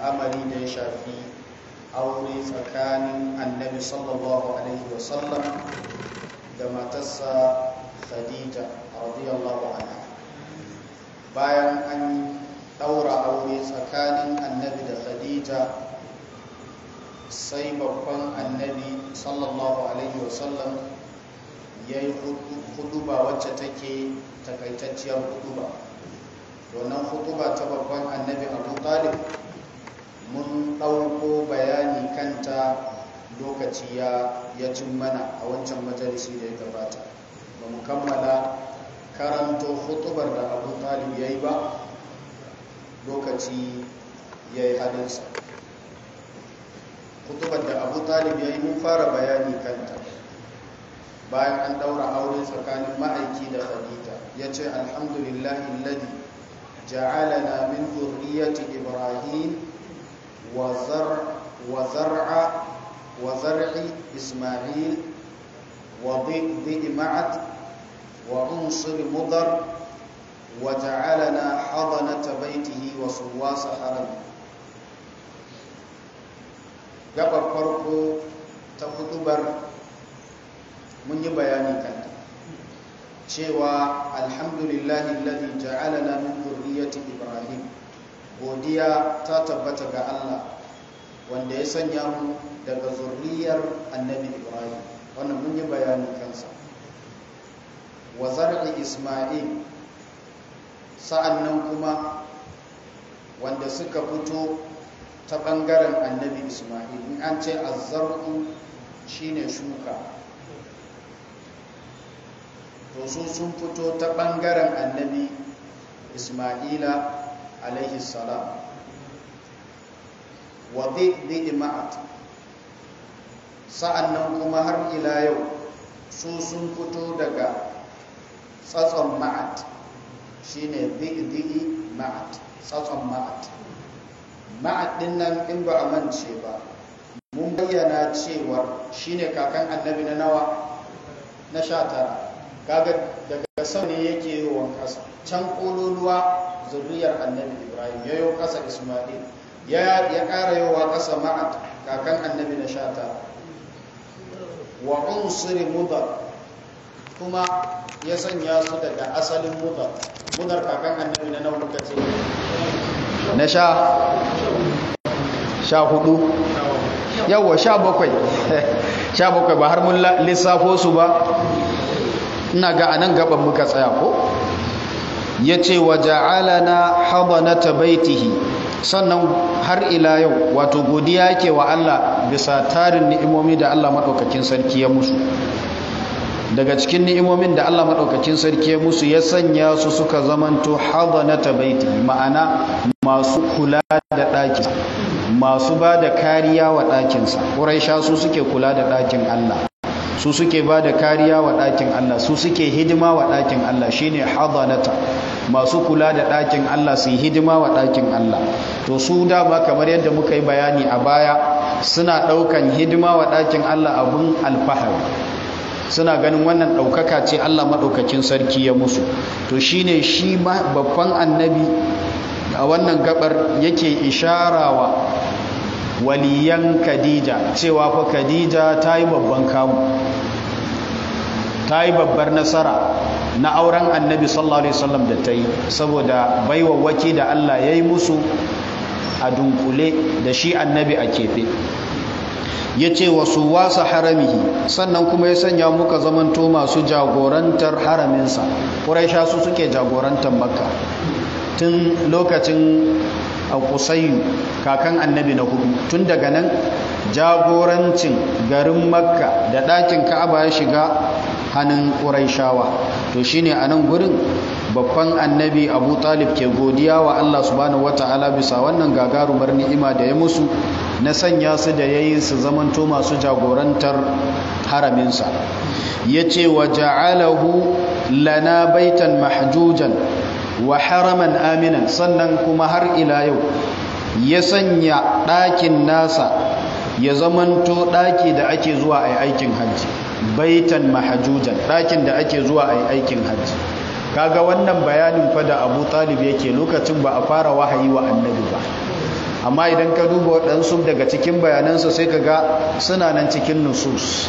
al'amari da ya shafi aure tsakanin annabi sallallahu alaihi wasallam da matarsa khadija radiyallahu anha bayan an daura aure tsakanin annabi da khadija sai babban annabi sallallahu alaihi wasallam ya yi huduba wacce take takaitacciyar huduba wannan huduba ta babban annabi abu talib mun ɗauko bayani kanta lokaci ya cin mana a wancan majalisi da ya gabata ba mu kammala karanto hutubar da abu talib ya yi ba lokaci ya yi halinsa hutubar da abu talib ya yi mun fara bayani kanta bayan an daura aure tsakanin ma'aiki da khadija ya ce alhamdulillahi ladi ja'alana min zurriyati ibrahim wa zar'a wa zar'i isma'il wa dhi'i ma'at wa unsur mudar wa ja'alana hadanata baitihi wa suwasa harami gabar farko ta hudubar mun yi bayani kanta cewa alhamdulillahi alladhi ja'alana min dhurriyyati ibrahim godiya ta tabbata ga Allah wanda ya sanya mu daga zurriyar annabi ibrahim wannan mun yi bayani kansa wa zar'i isma'il sa'annan kuma wanda suka fito ta bangaren annabi isma'il in an ce azzar'u shine shuka to su sun fito ta ɓangaren annabi ismaila alaihi salam wa zai ma'at sa'annan kuma har ila yau su sun fito daga tsatson ma'at shine zai ma'at tsatson ma'at ma'at din nan in ba a mance ba mun bayyana cewar shine kakan annabi na nawa na sha tara kaga daga sama ne yake yiwon ƙasa can ƙololuwa zuriyar annabi ibrahim ya yi ƙasa ismail ya ƙara yawa ƙasa ma'at kakan annabi na shata wa unsuri mudar kuma ya sanya su daga asalin mudar mudar kakan annabi na nan muka ce na sha sha hudu yawwa sha bakwai sha bakwai ba har mun lissafo su ba ina ga anan gaban muka tsaya ko yace wa ja'alana hadanata baitihi sannan har ila yau wato godiya yake wa Allah bisa tarin ni'imomi da Allah madaukakin sarki ya musu daga cikin ni'imomin da Allah madaukakin sarki ya musu ya sanya su suka zamanto hadanata baitihi ma'ana masu kula da ɗaki masu ba da kariya wa ɗakinsa ƙuraisha su suke kula da ɗakin Allah su suke ba da kariya wa ɗakin Allah su suke hidima wa ɗakin Allah shine hadanata masu kula da ɗakin Allah su yi hidima wa ɗakin Allah to su dama kamar yadda muka yi bayani a baya suna ɗaukan hidima wa ɗakin Allah abun alfahari suna ganin wannan ɗaukaka ce Allah maɗaukakin sarki ya musu to shine shi babban annabi a wannan gabar yake isharawa waliyan Khadija cewa fa Khadija ta yi babban kamu ta yi babbar nasara na auren annabi sallallahu alaihi wasallam da ta yi saboda baiwawaki da Allah ya yi musu a dunkule da shi annabi a keɓe ya ce wasu wasa haramihi sannan kuma ya sanya muka zamanto masu jagorantar haraminsa ƙuraisha su suke jagorantar makka tun lokacin kusayu kakan annabi na hudu tun daga nan jagorancin garin makka da ɗakin ka'aba ya shiga hannun ƙuraishawa to shine a nan gurin babban annabi abu talib ke godiya wa allah subhanahu wata'ala bisa wannan gagarumar ni'ima da ya musu na sanya su da ya yi su zamanto masu jagorantar haraminsa ya ce wa ja'alahu lana baitan mahjujan wa haraman aminan sannan kuma har ila yau ya sanya ɗakin nasa ya zamanto ɗaki da ake zuwa a yi aikin hajji baitan mahajujan ɗakin da ake zuwa a yi aikin hajji kaga wannan bayanin fa da abu talib yake lokacin ba a fara wahayi wa annabi ba amma idan ka duba waɗansu daga cikin bayanansu sai ka ga suna nan cikin nusus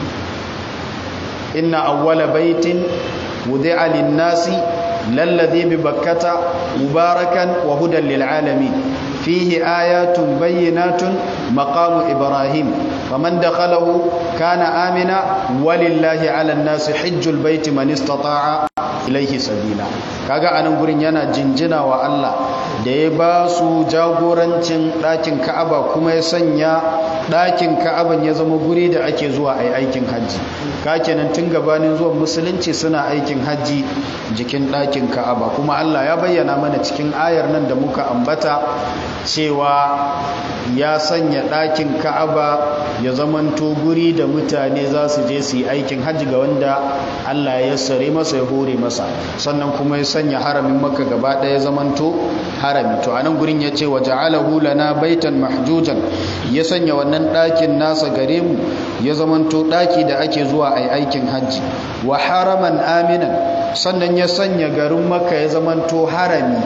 inna awwala baitin wudi'a lin-nasi lalladhi bi bakkata mubarakan wa hudan lil alamin fihi ayatun bayyinatun maqamu ibrahim faman dakhalahu kana amina walillahi 'alan nasi hajjul baiti man istata'a ilaihi sabila kaga anan gurin yana jinjina wa Allah da ya ba su jagorancin ɗakin Ka'aba kuma ya sanya ɗakin Ka'aban ya zama guri da ake zuwa ai aikin hajji ka kenan tun gabanin zuwan musulunci suna aikin hajji jikin ɗakin Ka'aba kuma Allah ya bayyana mana cikin ayar nan da muka ambata cewa ya sanya ɗakin Ka'aba ya zamanto guri da mutane za su je su yi aikin hajji ga wanda Allah ya sare masa ya hore masa sannan kuma ya sanya haramin maka gaba ɗaya zamanto harami to anan gurin ya ce wa ja'alahu lana baitan mahjujan ya sanya wannan ɗakin nasa gare mu ya zamanto ɗaki da ake zuwa a aikin hajji wa haraman aminan sannan ya sanya garin maka ya zamanto harami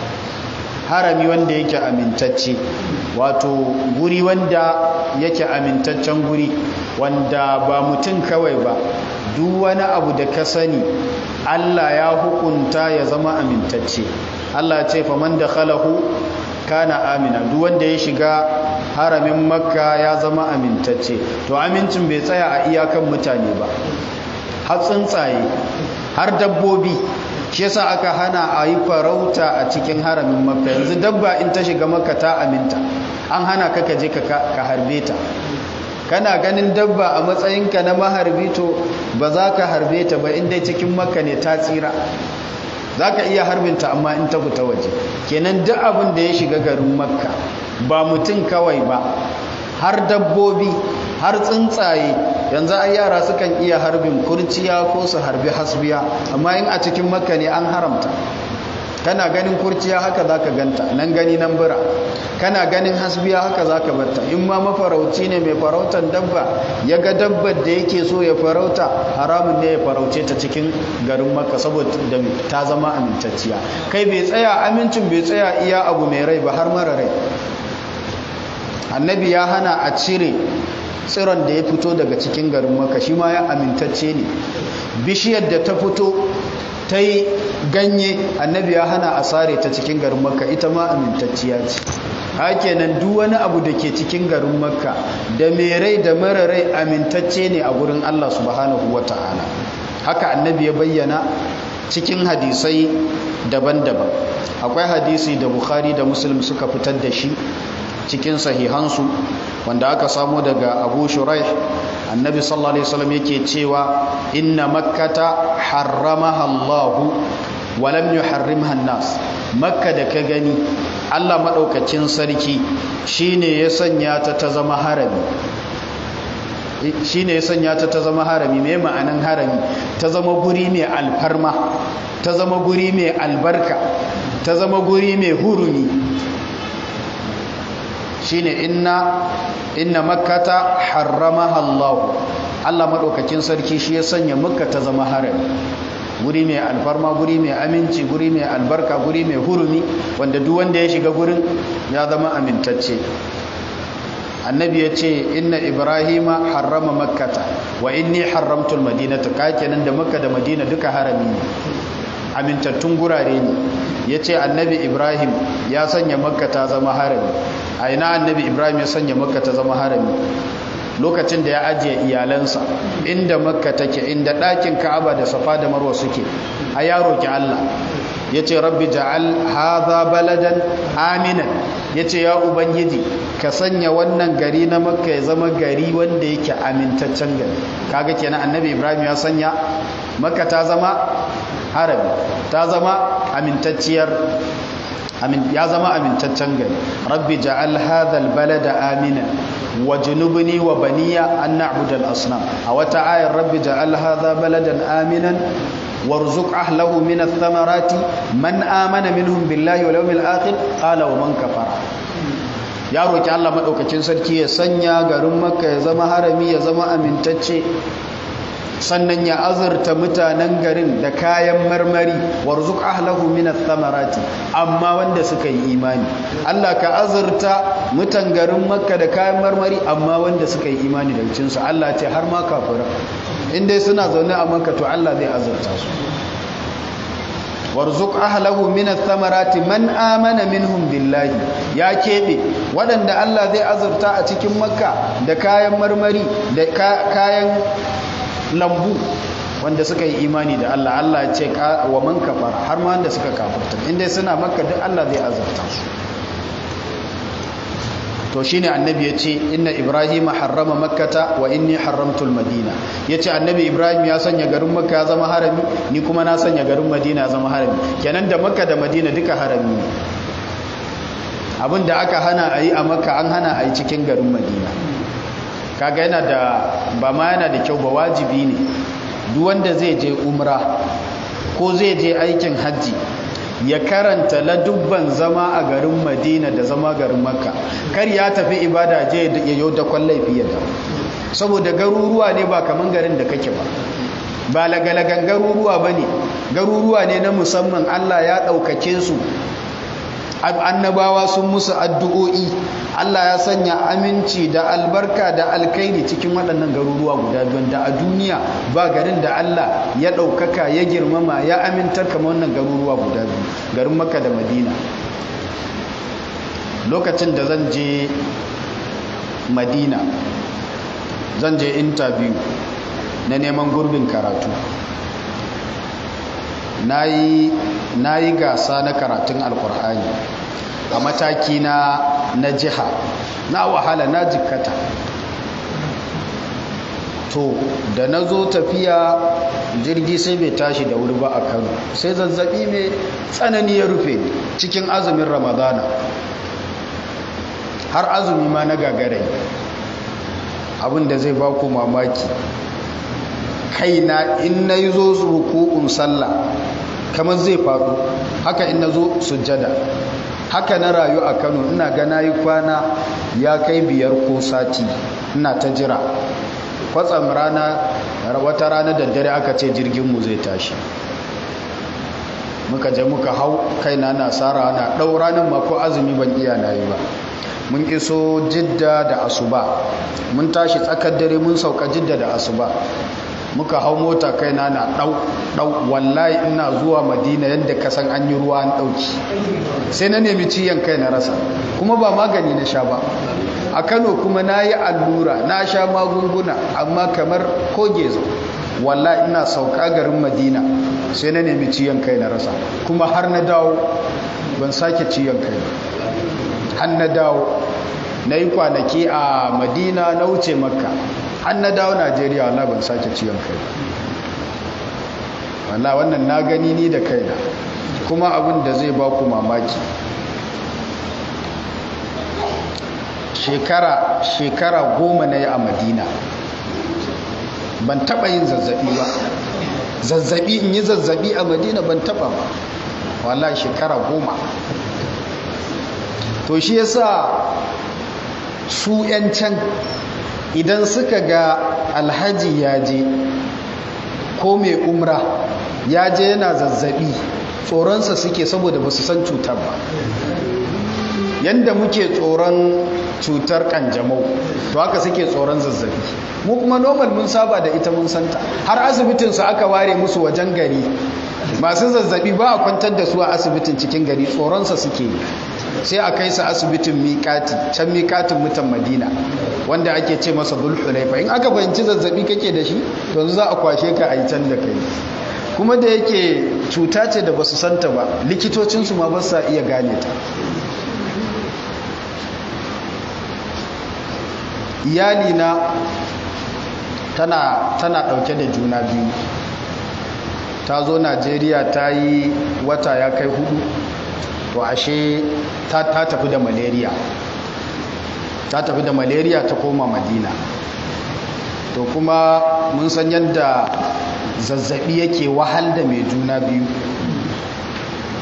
harami wanda yake amintacce wato guri wanda yake amintaccen guri wanda ba mutum kawai ba duk wani abu da ka sani Allah ya hukunta ya zama amintacce Allah ce faman da khalahu kana amina duk wanda ya shiga haramin makka ya zama amintacce to amincin bai tsaya a iyakan mutane ba har tsuntsaye har dabbobi shi yasa aka hana a yi farauta a cikin haramin makka yanzu dabba in ta shiga makka ta aminta an hana ka je ka harbe ta kana ganin dabba a matsayinka na maharbi to ba za ka harbe ta ba inda cikin makka ne ta tsira za ka iya harbinta amma in ta fita waje kenan duk abin da ya shiga garin makka ba mutum kawai ba har dabbobi har tsuntsaye yanzu ai yara sukan iya harbin kurciya ko su harbi hasbiya amma in a cikin makka ne an haramta kana ganin kurciya haka za ka ganta nan gani nan bira kana ganin hasbiya haka za ka batta in ma mafarauci ne mai farautar dabba ya ga dabbar da yake so ya farauta haramun ne ya farauce ta cikin garin makka saboda ta zama amintacciya kai bai tsaya amincin bai tsaya iya abu mai rai ba har mara rai annabi ya hana a cire tsiron da ya fito daga cikin garin maka shi ma ya amintacce ne bishiyar da ta fito ta yi ganye annabi ya hana a sare ta cikin garin makka ita ma amintacciya ce hakenan duk wani abu da ke cikin garin makka da mai rai da mara rai amintacce ne a gurin allah subhanahu wa ta'ala haka annabi ya bayyana cikin hadisai daban-daban akwai hadisi da bukhari da muslim suka fitar da shi cikin sahihansu wanda aka samu daga abu shuraih annabi sallallahu alaihi wasallam yake cewa inna makkata harramaha allahu wa lam yuharrimha an-nas makka da ka gani Allah madaukakin sarki shine ya sanya ta ta zama harami shine ya sanya ta ta zama harami me ma'anan harami ta zama guri mai alfarma ta zama guri mai albarka ta zama guri mai hurumi shine inna inna makkata harramaha Allah Allah madaukakin sarki shi ya sanya makka ta zama harami guri mai alfarma guri mai aminci guri mai albarka guri mai hurumi wanda duk wanda ya shiga gurin ya zama amintacce annabi ya ce inna ibrahima harrama makkata wa inni haramtul madinata kakenan da makka da madina duka harami ne amintattun gurare ne ya ce annabi ibrahim ya sanya makka ta zama harami a ina annabi ibrahim ya sanya makka ta zama harami lokacin da ya ajiye iyalansa inda makka take inda ɗakin ka'aba da safa da marwa suke a yaro ki allah ya ce rabbi ja'al haza baladan aminan ya ce ya ubangiji ka sanya wannan gari na makka ya zama gari wanda yake amintaccen gari kaga kenan annabi ibrahim ya sanya makka ta zama harami ta zama amintacciyar ya zama amintaccen gari rabbi ja'al hadha albalada amina wa junubni wa baniya an na'budu al-asnam a wata ayar rabbi ja'al hadha baladan aminan warzuq ahlahu min ath-thamarati man amana minhum billahi wal yawmil akhir qala wa man kafara ya roki Allah madaukakin sarki ya sanya garin makka ya zama harami ya zama amintacce sannan ya azurta mutanen garin da kayan marmari warzuk ahlahu min ath-thamarati amma wanda suka yi imani Allah ka azurta mutan garin Makka da kayan marmari amma wanda suka yi imani da cin su Allah ce har ma kafira indai suna zaune a Makka to Allah zai azurta su warzuk ahlahu min ath-thamarati man amana minhum billahi ya kebe waɗanda Allah zai azurta a cikin Makka da kayan marmari da kayan lambu wanda suka yi imani da Allah Allah ya ce wa man kafara har ma wanda suka kafirta inda suna makka duk Allah zai azurta su to shine annabi ya ce inna ibrahima harrama makkata wa inni haramtul madina ya ce annabi ibrahim ya sanya garin makka ya zama harami ni kuma na sanya garin madina ya zama harami kenan da makka da madina duka harami ne abin da aka hana a yi a makka an hana a yi cikin garin madina kaga yana da ba ma yana da kyau ba wajibi ne duk wanda zai je umra ko zai je aikin hajji ya karanta ladubban zama a garin madina da zama garin makka kar ya tafi ibada je ya yau da kwallai fiye da saboda garuruwa ne ba kaman garin da kake ba ba lagalagan garuruwa ba ne garuruwa ne na musamman allah ya ɗaukake su annabawa sun musu addu'o'i Allah ya sanya aminci da albarka da alkairi cikin waɗannan garuruwa guda biyu da a duniya ba garin da Allah ya ɗaukaka ya girmama ya amintar kama wannan garuruwa guda biyu garin Makka da Madina lokacin da zan je Madina zan je interview na neman gurbin karatu na yi gasa na karatun alkur'ani a mataki na na jiha na wahala na jikkata to da na zo tafiya jirgi sai bai tashi da wuri ba a kano sai zazzabi mai tsanani ya rufe cikin azumin ramadana har azumi ma na gagarai abinda zai ba ku mamaki kaina in na yi zo ruku'un sallah kamar zai faɗo haka in na zo sujjada haka na rayu a kano ina gana yi kwana ya kai biyar ko sati ina ta jira kwatsam rana wata rana da dare aka ce jirginmu zai tashi muka je muka hau kaina na tsara na ɗau ranar mako azumi ban iya na yi ba mun iso jidda da asuba mun tashi tsakar dare mun sauka jidda da asuba muka hau mota kaina na ɗau ɗau wallahi ina zuwa madina yadda ka san an yi ruwa an ɗauki sai na nemi ciyan kai na rasa kuma ba magani na sha ba a kano kuma na yi allura na sha magunguna amma kamar koge zo wallahi ina sauka garin madina sai na nemi ciyan kai na rasa kuma har na dawo ban sake ciyan kai har na dawo na yi kwanaki a madina na wuce makka har na dawo najeriya wala ban sake ciwon kai wala wannan na gani ni da kaina kuma abin da zai ba ku mamaki shekara shekara goma na yi a madina ban taba yin zazzabi ba zazzabi in yi zazzabi a madina ban taba ba wala shekara goma to shi yasa su 'yan can idan suka ga alhaji ya je ko mai umra ya je yana zazzabi tsoronsa suke saboda ba su san cutar ba yadda muke tsoron cutar kanjamau to haka suke tsoron zazzabi mu kuma normal mun saba da ita mun santa har asibitinsu aka ware musu wajen gari masu zazzabi ba a kwantar da su a asibitin cikin gari tsoronsa suke yi sai a kai su asibitin miƙati can miƙatin mutan madina wanda ake ce masa bulhulaifa in aka fahimci zazzabi kake da shi to za a kwashe ka a yi can da kai kuma da yake cuta ce da basu santa ba likitocinsu ma ba sa iya gane ta iyalina tana tana ɗauke da juna biyu ta zo najeriya ta yi wata ya kai hudu to ashe ta tafi da malaria ta tafi da malaria ta koma madina to kuma mun san yadda zazzabi yake wahal da mai juna biyu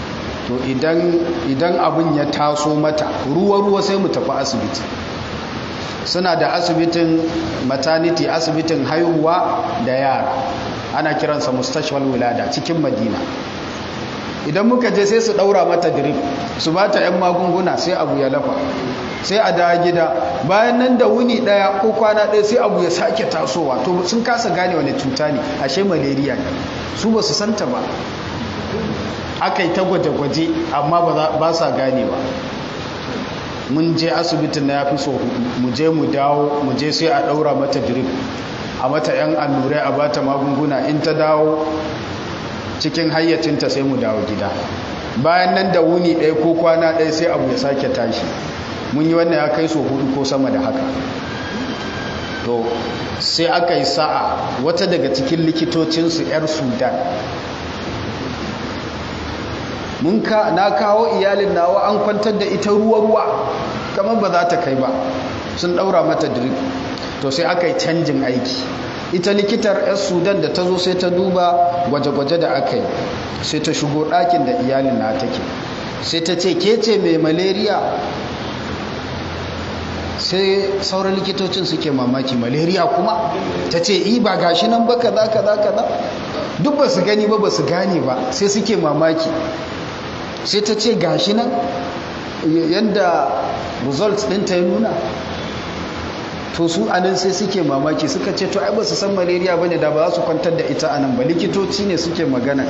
to idan idan abin ya taso mata ruwa-ruwa sai mu tafi asibiti suna da asibitin maternity asibitin haihuwa da yara ana kiransa mustashwal wilada cikin madina idan muka je sai su daura mata drip su ba ta 'yan magunguna sai abu ya lafa sai a dawo gida bayan nan da wuni daya ko kwana daya sai abu ya sake tasowa to sun kasa gane wani cuta ne ashe malaria ne su ba su santa ba aka yi ta gwaje-gwaje amma ba sa gane ba mun je asibitin na ya fi so mu je mu dawo mu je sai a daura mata drip a mata 'yan allurai a bata magunguna in ta dawo cikin hayyacinta sai mu dawo gida bayan nan da wuni ɗaya ko kwana ɗaya sai abu ya sake tashi mun yi wannan ya kai so hudu ko sama da haka to sai aka yi sa'a wata daga cikin likitocinsu 'yar sudan mun ka na kawo iyalin nawa an kwantar da ita ruwa-ruwa kamar ba za ta kai ba sun ɗaura mata drip to sai aka yi canjin aiki ita likitar 'yan sudan da ta zo sai ta duba gwaje-gwaje da aka yi sai ta shigo ɗakin da iyalin na take sai ta ce ke ce mai malaria sai sauran likitocin suke mamaki malaria kuma ta ce i ba gashi nan ba kaza kaza kaza duk ba su gani ba ba su gane ba sai suke mamaki sai ta ce gashi nan yadda results ɗinta ya nuna to su anan sai suke mamaki suka ce to ai ba su san malaria bane da ba za su kwantar da ita anan ba likitoci ne suke magana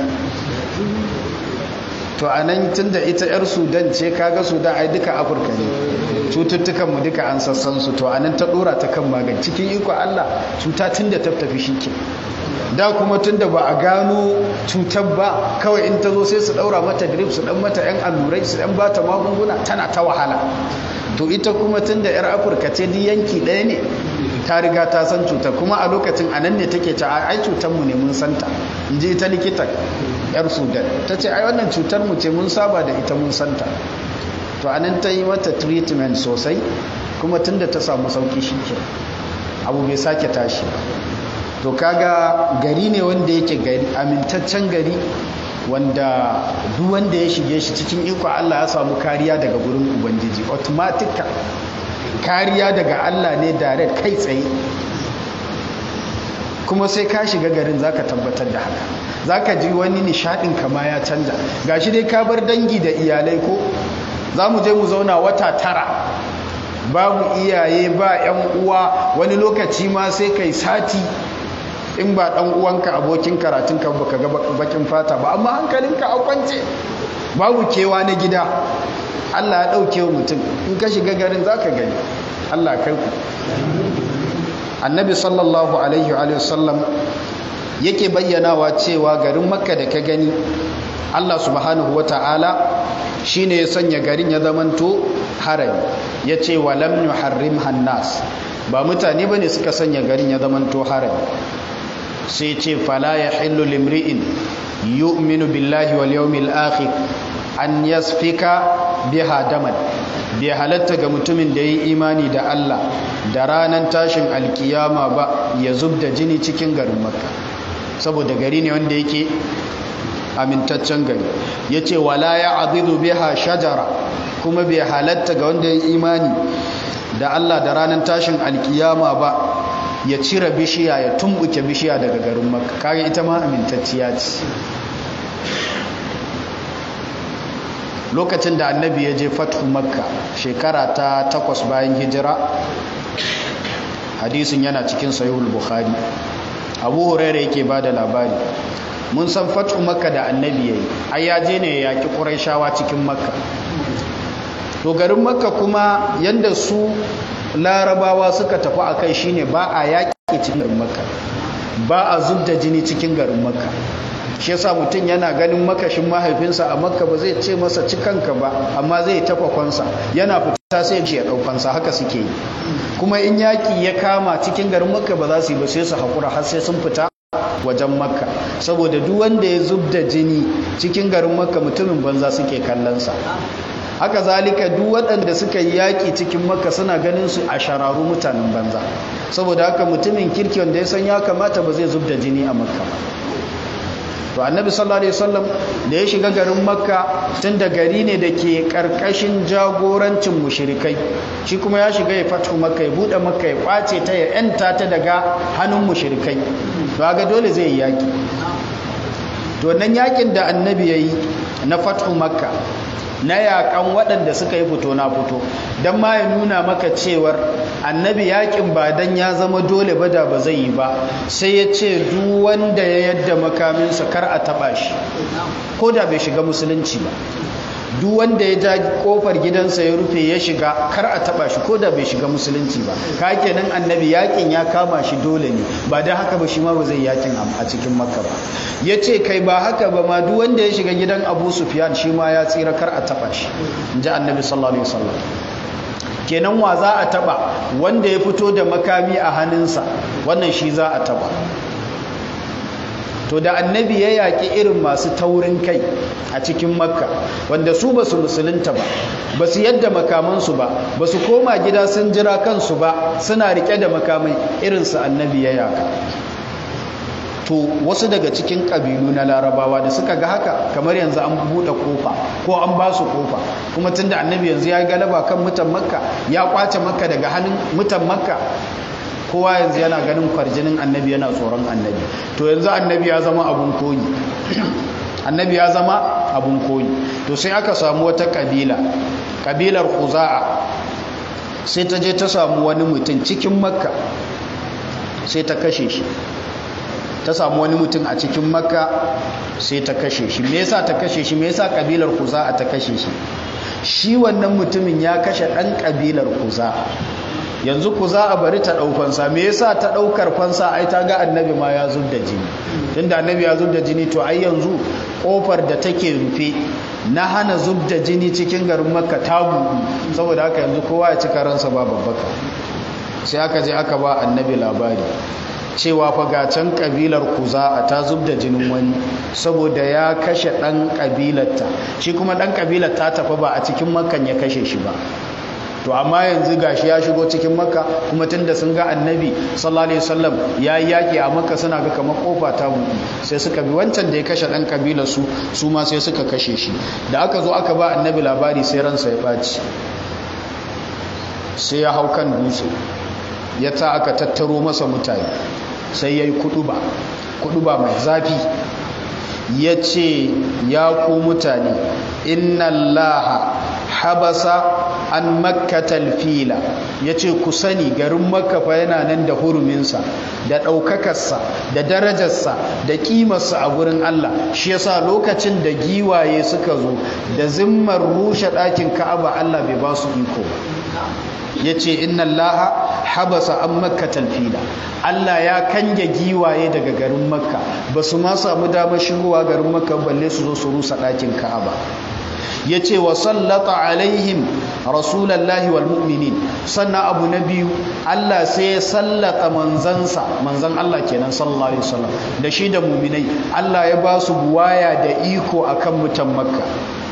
to anan tunda ita yar sudan ce kaga sudan ai duka afirka ne cututtukan mu duka an sassan su to anan ta dora ta kan magani cikin iko Allah cuta tunda ta tafi shike da kuma tunda ba a gano cutar ba kawai in ta zo sai su daura mata drip su dan mata yan allurai su dan bata magunguna tana ta wahala to ita kuma tun da 'yar afirka ce di yanki ɗaya ne ta riga ta san cutar kuma a lokacin a nan ne take ta ai cutarmu ne mun santa in ji ita likitan 'yar sudan ta ce ai wannan cutarmu ce mun saba da ita mun santa to a nan ta yi mata treatment sosai kuma tun da ta samu sauki shi ke abu bai sake tashi to kaga gari ne wanda yake gari amintaccen gari wanda duk wanda ya shige shi cikin iko Allah ya samu kariya daga gurin ubangiji automatic kariya daga Allah ne direct kai tsaye kuma sai ka shiga garin zaka tabbatar da haka zaka ji wani nishadin kama ya canja gashi dai ka bar dangi da iyalai ko za mu je mu zauna wata tara babu iyaye ba yan uwa wani lokaci ma sai kai sati in ba dan uwanka abokin karatunka baka ga bakin fata ba amma hankalinka a kwance babu kewa na gida Allah ya dauke mutum in ka shiga garin zaka gani Allah kai ku annabi sallallahu alaihi wa sallam yake bayyanawa cewa garin makka da ka gani Allah subhanahu wata'ala shine ya sanya garin ya zamanto harami yace walam yuharrim hannas ba mutane bane suka sanya garin ya zamanto harami sai ce fala ya hillu limri'in yu'minu billahi wal yawmil akhir an yasfika biha daman bai halatta ga mutumin da yi imani da Allah da ranar tashin alkiyama ba ya zub da jini cikin garin makka saboda gari ne wanda yake amintaccen gari ya ce wala ya azizu biha shajara kuma bai halatta ga wanda ya yi imani da Allah da ranar tashin alkiyama ba ya cire bishiya ya tumbuke bishiya daga garin makka kage ita ma amintacciya ce lokacin da annabi ya je fathu makka shekara ta takwas bayan hijira hadisin yana cikin sayuhul bukhari abu huraira yake ba da labari mun san fathu makka da annabi ya yi ai ya je ne ya yaki ƙuraishawa cikin makka to garin makka kuma yadda su larabawa suka tafi a kai shine ba a yaƙi cikin garin makka ba a zub da jini cikin garin makka shi yasa mutum yana ganin makashin mahaifinsa a makka ba zai ce masa cikanka ba amma zai tafa kwansa yana fita sai ya ɗaukansa haka suke yi kuma in yaƙi ya kama cikin garin makka ba za su yi ba sai su haƙura har sai sun fita wajen makka saboda duk wanda ya zub da jini cikin garin makka mutumin banza suke kallonsa haka zalika duk waɗanda suka yi yaƙi cikin makka suna ganin su a shararu mutanen banza saboda haka mutumin kirki wanda ya san ya kamata ba zai zub da jini a makka ba to annabi sallallahu alaihi wasallam da ya shiga garin makka tun da gari ne da ke karkashin jagorancin mushrikai shi kuma ya shiga ya fatu makka ya bude makka ya kwace ta ya yanta ta daga hannun mushrikai to ga dole zai yi yaki to nan yakin da annabi yayi na fatu makka na yakan waɗanda suka yi fito na fito don ma ya nuna maka cewar annabi yakin ba don ya zama dole ba da ba zai yi ba sai ya ce duk wanda ya yadda makaminsa kar a taɓa shi ko da bai shiga musulunci ba duk wanda ya ja kofar gidansa ya rufe ya shiga kar a taba shi ko da bai shiga musulunci ba ka kenan annabi yakin ya kama shi dole ne ba don haka ba shi ma ba zai yakin a cikin makka ba ya ce kai ba haka ba ma duk wanda ya shiga gidan abu sufyan shi ma ya tsira kar a taba shi in ji annabi sallallahu alaihi wasallam kenan wa za a taba wanda ya fito da makami a hannunsa wannan shi za a taba to da annabi ya yaƙi irin masu taurin kai a cikin makka wanda su ba su musulunta ba ba su yadda makamansu ba ba su koma gida sun jira kansu ba suna riƙe da makamai irinsu annabi ya yaƙa to wasu daga cikin ƙabilu na larabawa da suka ga haka kamar yanzu an buɗe kofa ko an ba su kofa kuma tun da annabi yanzu ya yi galaba kan mutan makka ya ƙwace makka daga hannun mutan makka kowa yanzu yana ganin kwarjinin annabi yana tsoron annabi to yanzu annabi ya zama abun koyi annabi ya zama abun koyi to sai aka samu wata kabila kabilar khuza'a sai ta je ta samu wani mutum cikin makka sai ta kashe shi ta samu wani mutum a cikin makka sai ta kashe shi me yasa ta kashe shi me yasa kabilar khuza'a ta kashe shi shi wannan mutumin ya kashe dan kabilar khuza'a yanzu ku za a bari ta ɗaukansa me yasa ta ɗaukar fansa ai ta ga annabi ma ya zub da jini tunda annabi ya zub da jini to ai yanzu ƙofar da take rufe na hana zub da jini cikin garin makka ta buɗu saboda haka yanzu kowa ya cika ransa ba babbaka sai aka je aka ba annabi labari cewa fa ga can kabilar kuza ta zub da jinin wani saboda ya kashe ɗan kabilarta shi kuma ɗan kabilar ta tafi ba a cikin makkan ya kashe shi ba to amma yanzu gashi ya shigo cikin makka kuma tunda sun ga annabi sallallahu alaihi wasallam ya yi yaki a makka suna ga kamar kofa ta buɗe sai suka bi wancan da ya kashe ɗan kabilar su su ma sai suka kashe shi da aka zo aka ba annabi labari sai ransa ya ɓaci sai ya hau kan dutse ya ta aka tattaro masa mutane sai ya yi kuɗuba kuɗuba mai zafi ya ce ya ku mutane inna allaha habasa an makkatal fila ya ce ku sani garin makafa yana nan da huruminsa da ɗaukakarsa da darajarsa da ƙimarsa a gurin Allah shi yasa lokacin da giwaye suka zo da zimmar rushe ɗakin ka'aba Allah bai ba su iko ya ce inna laha habasa an makkatal fila Allah ya kange giwaye daga garin makka ba su ma samu damar shigowa garin makka balle su zo su rusa ɗakin ka'aba ya ce wa sallata alaihim rasulallahi wal mu'minin sannan abu na biyu Allah sai ya sallata manzansa manzan Allah kenan sallallahu alaihi wasallam da shi da mu'minai Allah ya ba su buwaya da iko akan mutan makka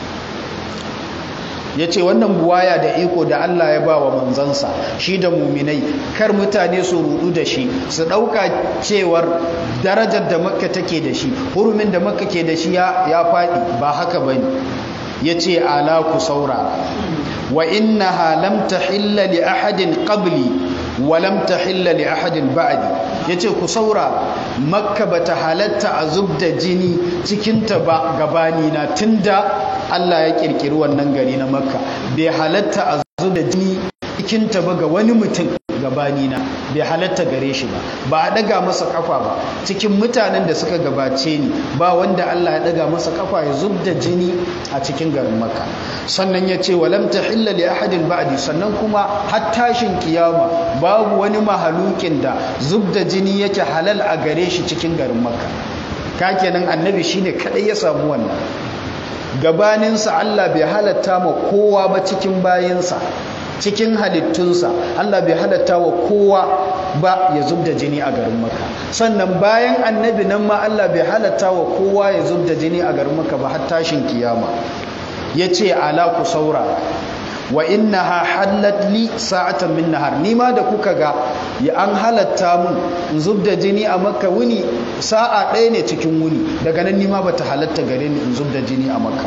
ya ce wannan buwaya da iko da Allah ya ba wa manzansa shi da muminai kar mutane su rudu da shi su ɗauka cewar darajar da makka take da shi hurumin da makka ke da shi ya faɗi ba haka ba ne ya ce ala ku saurara wa inna lam tahilla li ahadin qabli wa lam tahilla li ahadin ba'di yace ku saurara makka bata halatta a zubda jini cikinta ba gabani na tunda Allah ya kirkiri wannan gari na makka bai halatta a zubda jini cikinta ba ga wani mutum gabani na bai halatta gare shi ba ba a daga masa kafa ba cikin mutanen da suka gabace ni ba wanda Allah ya daga masa kafa ya zubda jini a cikin garin makka sannan ya ce walam tahilla li ahadin ba'di sannan kuma har tashin kiyama babu wani mahalukin da zubda jini yake halal a gare shi cikin garin makka ka kenan annabi shine kadai ya samu wannan gabaninsa Allah bai halatta ma kowa ba cikin bayinsa cikin halittunsa Allah bai halatta wa kowa ba ya zub da jini a garin maka sannan bayan annabi nan ma Allah bai halatta wa kowa ya zub da jini a garin maka ba har tashin kiyama ya ce ala ku saura wa innaha hallat li sa'atan min nahar ni ma da kuka ga ya an halatta mun in zubda jini a makka wuni sa'a ɗaya ne cikin wuni daga nan ni ma bata halatta gare ni in zubda jini a makka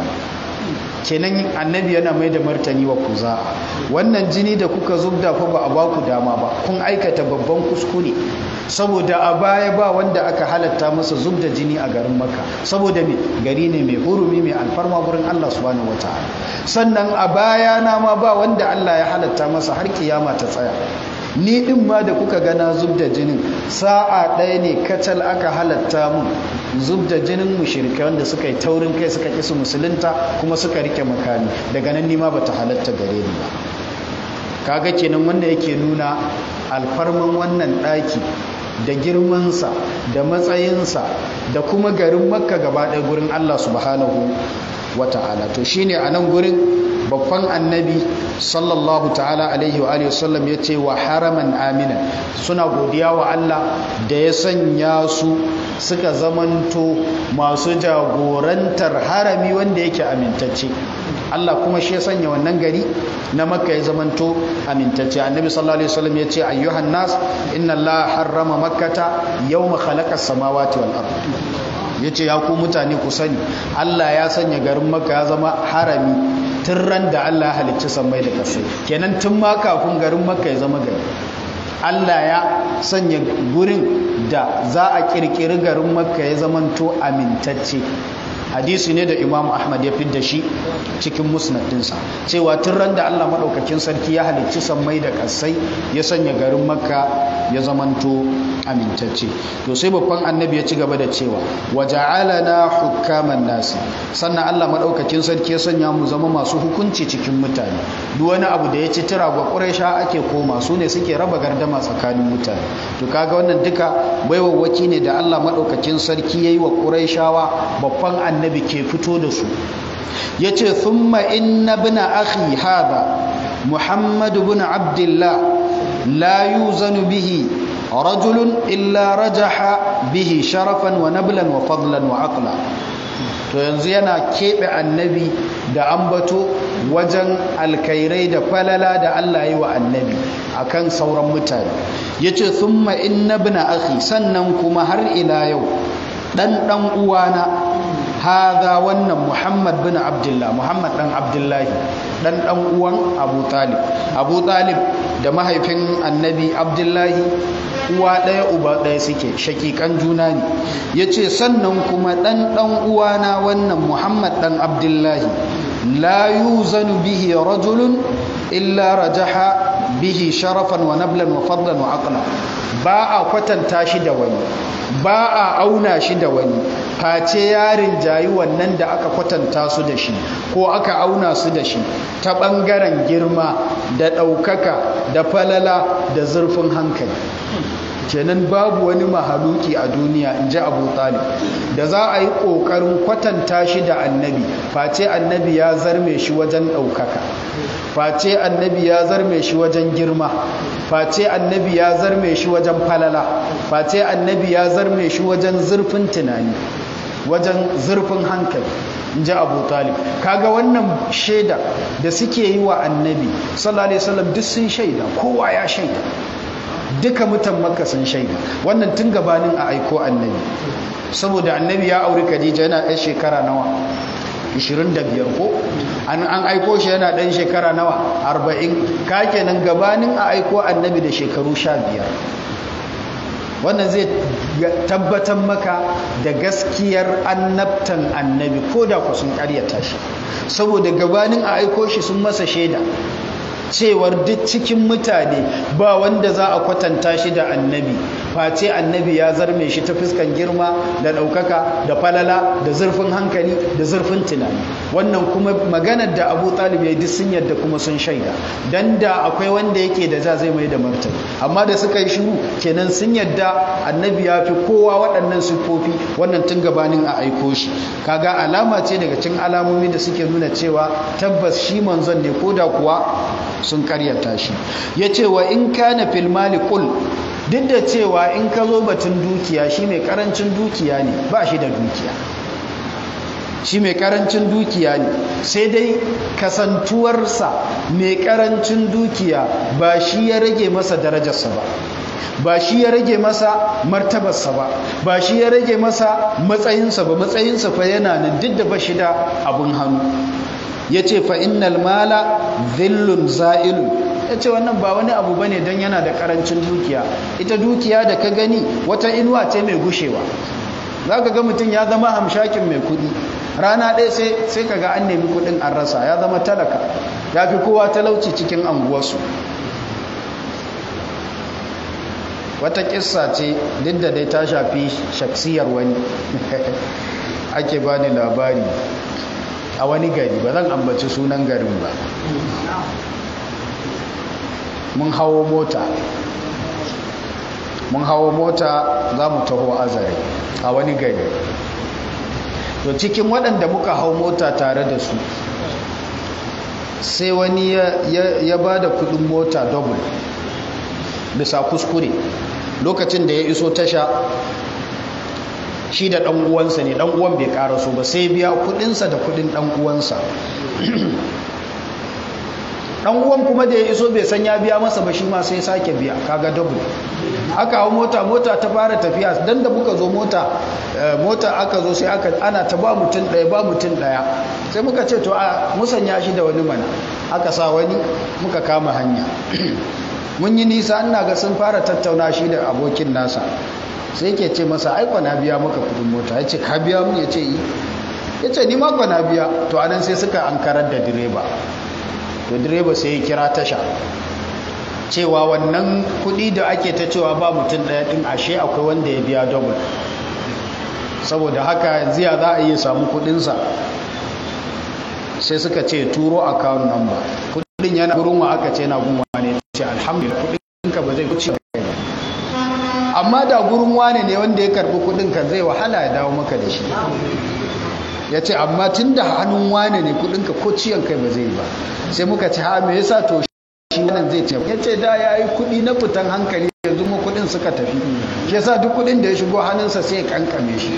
kenan annabi yana mai da martani wa kuza wannan jini da kuka zubda fa ba a ba ku dama ba kun aikata babban kuskure saboda a baya ba wanda aka halatta masa zubda jini a garin maka saboda me gari ne mai hurumi mai alfarma gurin Allah subhanahu wataala sannan a baya na ma ba wanda Allah ya halatta masa har kiyama ta tsaya ni din ma da kuka gana zub da jinin sa'a ɗaya ne kacal aka halatta mun zub da jinin mushrike wanda suka yi taurin kai suka ƙi su musulunta kuma suka rike makami daga nan nima bata halatta gare ni ba kaga kenan wanda yake nuna alfarman wannan ɗaki da girmansa da matsayinsa da kuma garin makka gaba ɗaya gurin allah subhanahu wata'ala to shine a nan gurin babban annabi sallallahu ta'ala alaihi wa alihi wasallam ya ce wa haraman amina suna godiya wa Allah da ya sanya su suka zamanto masu jagorantar harami wanda yake amintacce Allah kuma shi ya sanya wannan gari na makka ya zamanto amintacce annabi sallallahu alaihi wasallam ya ce ayyuhan nas inna Allah harrama makkata yawma khalaqa samawati wal ard ya ce ya ku mutane ku sani Allah ya sanya garin maka ya zama harami tun ran da Allah ya halicci sammai da ƙasai kenan tun ma kafin garin maka ya zama gari Allah ya sanya gurin da za a kirkiri garin makka ya zamanto amintacce hadisi ne da imam ahmad ya fidda shi cikin musnadinsa cewa tun ran da allah maɗaukakin sarki ya halicci sammai da ƙasai ya sanya garin makka ya zamanto amintacce to sai babban annabi ya ci gaba da cewa waja'alana hukaman nasi sannan allah maɗaukakin sarki ya sanya mu zama masu hukunci cikin mutane duk wani abu da ya ci tira ga ƙuraysha ake koma su ne suke raba gardama tsakanin mutane to kaga wannan duka baiwawwaki ne da allah maɗaukakin sarki ya yi wa ƙurayshawa babban annabi annabi ke fito da su ya ce thumma inna bina akhi hada muhammadu bin abdullah la yuzanu bihi rajulun illa rajaha bihi sharafan wa nablan wa fadlan wa aqla to yanzu yana keɓe annabi da ambato wajen alkairai da falala da Allah yi wa annabi akan sauran mutane ya ce thumma inna bina akhi sannan kuma har ila yau ɗan ɗan uwana haza wannan muhammad bin abdullah muhammad dan abdullahi dan dan uwan abu talib abu talib da mahaifin annabi abdullahi uwa ɗaya uba ɗaya suke shakikan juna ne ya ce sannan kuma ɗan ɗan uwana wannan muhammad ɗan abdullahi la yuzanu bihi rajulun illa rajaha bihi sharafan wa nablan wa fadlan wa aqla ba a kwatanta shi da wani ba a auna shi da wani face yarin jayi wannan da aka kwatanta su da shi ko aka auna su da shi ta ɓangaren girma da ɗaukaka da falala da zurfin hankali kenan babu wani mahaluki a duniya in ji abu talib da za a yi ƙoƙarin kwatanta shi da annabi face annabi ya zarme shi wajen ɗaukaka face annabi ya zarme shi wajen girma face annabi ya zarme shi wajen falala face annabi ya zarme shi wajen zurfin tunani wajen zurfin hankali in ji abu talib kaga wannan shaida da suke yi wa annabi sallallahu alaihi wasallam duk sun shaida kowa ya shaida duka mutan makka sun shaida wannan tun gabanin a aiko annabi saboda annabi ya auri khadija yana ɗan shekara nawa 25 ko an an aiko shi yana ɗan shekara nawa 40 ka kenan gabanin a aiko annabi da shekaru 15 wannan zai tabbatar maka da gaskiyar annabtan annabi ko da ku sun karyata shi saboda gabanin a aiko shi sun masa shaida cewar duk cikin mutane ba wanda za a kwatanta shi da annabi face annabi ya zarme shi ta fuskan girma da ɗaukaka da falala da zurfin hankali da zurfin tunani wannan kuma maganar da abu talib ya duk sun yadda kuma sun shaida dan da akwai wanda yake da za zai mai da martani amma da suka yi shiru kenan sun yadda annabi ya fi kowa waɗannan siffofi wannan tun gabanin a aiko shi kaga alama ce daga cikin alamomi da suke nuna cewa tabbas shi manzon ne ko da kuwa sun karyata shi ya ce wa in kana fil mali qul duk da cewa in ka zo batun dukiya shi mai karancin dukiya ne ba shi da dukiya shi mai karancin dukiya ne sai dai kasantuwarsa mai karancin dukiya ba shi ya rage masa darajarsa ba ba shi ya rage masa martabarsa ba ba shi ya rage masa matsayinsa ba matsayinsa fa yana nan duk da ba shi da abun hannu ya ce fa innal mala zillun za'ilun ya ce wannan ba wani abu ba ne don yana da karancin dukiya ita dukiya da ka gani wata inuwa ce mai gushewa za ka ga mutum ya zama hamshakin mai kudi rana ɗaya sai ka ga an nemi kudin an rasa ya zama talaka ya fi kowa talauci cikin anguwarsu wata kissa ce duk da dai ta shafi shaksiyar wani ake ba ni labari a wani gari ba zan ambaci sunan garin ba mun hawo mota mun hawo mota za mu taho azare a wani gari to cikin waɗanda muka hau mota tare da su sai wani ya ba da kudin mota double bisa kuskure lokacin da ya iso tasha shi da ɗan uwansa ne ɗan uwan bai ƙaraso ba sai biya kudinsa da kudin ɗan uwansa dan uwan kuma da ya iso bai san ya biya masa ba shi ma sai sake biya kaga double aka hau mota mota ta fara tafiya dan da muka zo mota mota aka zo sai aka ana ta ba mutum daya ba mutum daya sai muka ce to a musanya shi da wani mana aka sa wani muka kama hanya mun yi nisa ina ga sun fara tattauna shi da abokin nasa sai ke ce masa aiko na biya maka kudin mota ya ce ka biya mun ya ce yi ya ce ni mako na biya to anan sai suka ankarar da direba to direba sai ya kira tasha cewa wannan kudi da ake ta cewa ba mutum daya din ashe akwai wanda ya biya double saboda haka ziya za a iya samu kudinsa sai suka ce turo account number kudin yana gurin wa aka ce na gunwa ne ce alhamdulillah kudinka ba zai wuce kai amma da gurin wane ne wanda ya karbi kudinka zai wahala ya dawo maka da shi ya ce amma tun da hannun wane ne kudinka ko ciyan kai ba zai yi ba sai muka ce ha me yasa to shi wannan zai ce ya ce da ya yi kudi na fitan hankali yanzu mu kudin suka tafi shi yasa duk kudin da ya shigo hannunsa sai ya kankame shi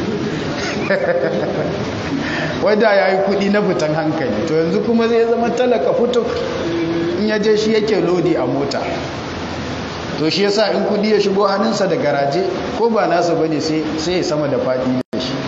wadda ya yi kudi na fitan hankali to yanzu kuma zai zama talaka fito in ya je shi yake lodi a mota to shi yasa in kudi ya shigo hannunsa da garaje ko ba nasa bane sai ya sama da fadi da shi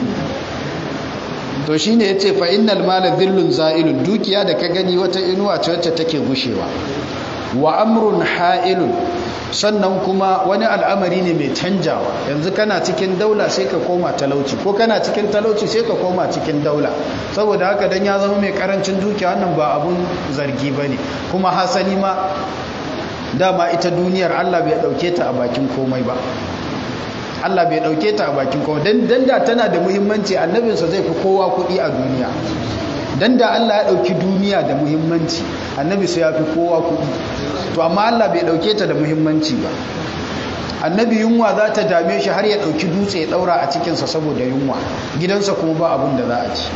to shi ne ya ce fa'innal mala zillun za'ilun dukiya da ka gani wata inuwa ce wacce take gushewa wa amrun ha'ilun sannan kuma wani al'amari ne mai canjawa yanzu kana cikin daula sai ka koma talauci ko kana cikin talauci sai ka koma cikin daula saboda haka dan ya zama mai karancin dukiya wannan ba abun zargi ba ne kuma hasali ma dama ita duniyar allah bai dauke ta a bakin komai ba Allah bai dauke ta a bakin kowa dan da tana da muhimmanci annabinsa zai fi kowa kuɗi a duniya dan da Allah ya dauki duniya da muhimmanci annabi sai ya fi kowa kuɗi to amma Allah bai dauke ta da muhimmanci ba annabi yunwa za ta dame shi har ya dauki dutse ya daura a cikinsa saboda yunwa gidansa kuma ba abin da za a ci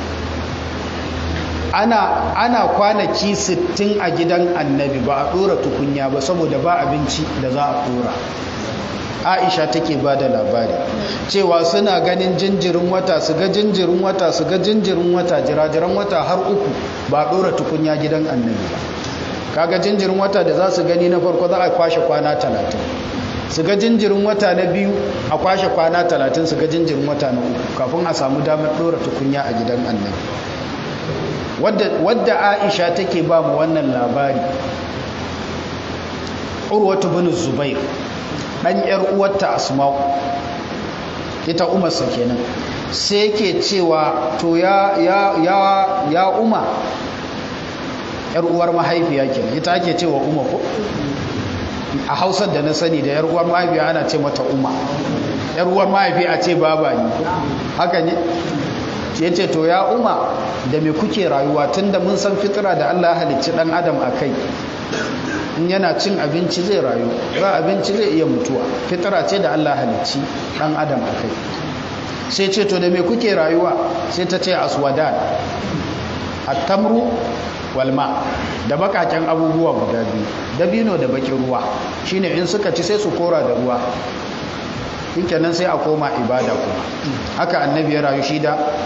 ana ana kwanaki 60 a gidan annabi ba a dora tukunya ba saboda ba abinci da za a dora aisha take ba da labari cewa suna ganin jinjirin wata su ga jinjirin wata su ga jinjirin wata jirajiran wata har uku ba dora tukunya gidan annabi ba kaga jinjirin wata da za su gani na farko za a kwashe kwana talatin su ga jinjirin wata na biyu a kwashe kwana talatin su ga jinjirin wata na uku kafin a samu damar dora tukunya a gidan annabi wadda aisha take ba mu wannan labari urwatu bin zubair ɗan ‘yar uwarta asma'u ita umarsa kenan sai ke cewa to ya ya ya ya uma ‘yar uwar mahaifiya kenan ita ake cewa uma ko a hausar da na sani da ‘yar uwar mahaifiya ana ce mata uma ‘yar uwar mahaifiya a ce baba ne haka ne ya ce to ya uma da me kuke rayuwa tun da mun san fitira da allah halicci ɗan adam a kai in yana cin abinci zai rayu ba abinci zai iya mutuwa fitara ce da Allah halicci dan adam a kai sai ce to da me kuke rayuwa sai ta ce aswadan at-tamru wal ma da bakaken abubuwa guda biyu dabino da bakin ruwa shine in suka ci sai su kora da ruwa shikenan sai a koma ibada kuma haka annabi ya rayu shi da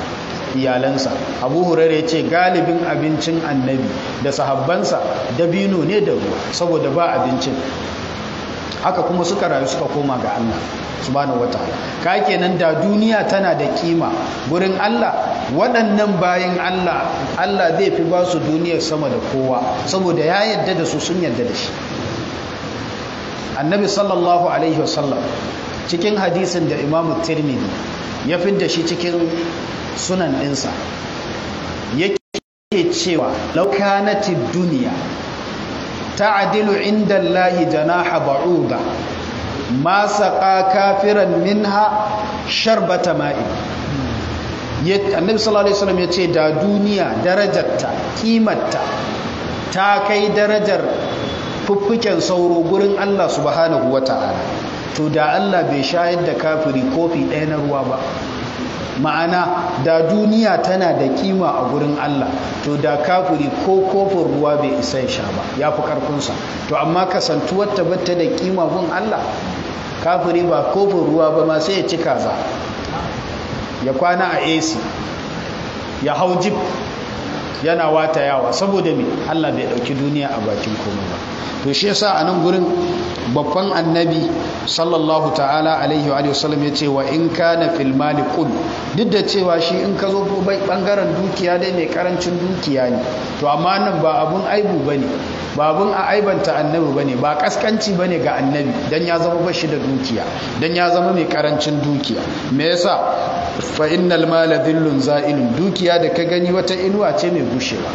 iyalansa abu hurairu ya ce galibin abincin annabi da sahabbansa dabino ne da ruwa saboda ba abincin haka kuma suka rayu suka koma ga Allah subhanahu wataala ka kenan da duniya tana da kima gurin Allah waɗannan bayan Allah Allah zai fi ba su duniyar sama da kowa saboda ya yadda da su sun yadda da shi annabi sallallahu alaihi wasallam cikin hadisin da imamu tirmidhi ya da shi cikin sunan ɗinsa yake cewa laukanatid duniya ta'dilu inda Allahi janaha ba'uda ma saqa kafiran minha sharbata ma'i annabi sallallahu alaihi wasallam yace da duniya darajarta kimarta ta kai darajar fuffuken sauro gurin Allah subhanahu wata'ala to da Allah bai shayar da kafiri kofi ɗaya na ruwa ba ma'ana da duniya tana da kima a gurin Allah to da kafiri ko kofin ruwa bai isa ya sha ba ya fi karfinsa to amma kasantuwar tabbata da kima gun Allah kafiri ba kofin ruwa ba ma sai ya ci kaza ya kwana a AC ya hau jip yana wata yawa saboda me Allah bai dauki duniya a bakin komai ba to shi yasa a nan gurin babban annabi sallallahu ta'ala alaihi wa sallam ya ce wa in kana fil mali qul duk da cewa shi in ka zo bangaren dukiya dai mai karancin dukiya ne to amma nan ba abun aibu bane ba abun a aibanta annabi bane ba kaskanci bane ga annabi dan ya zama bashi da dukiya dan ya zama mai karancin dukiya me yasa fa innal mala dhillun za'ilun dukiya da ka gani wata inuwa ce mai gushewa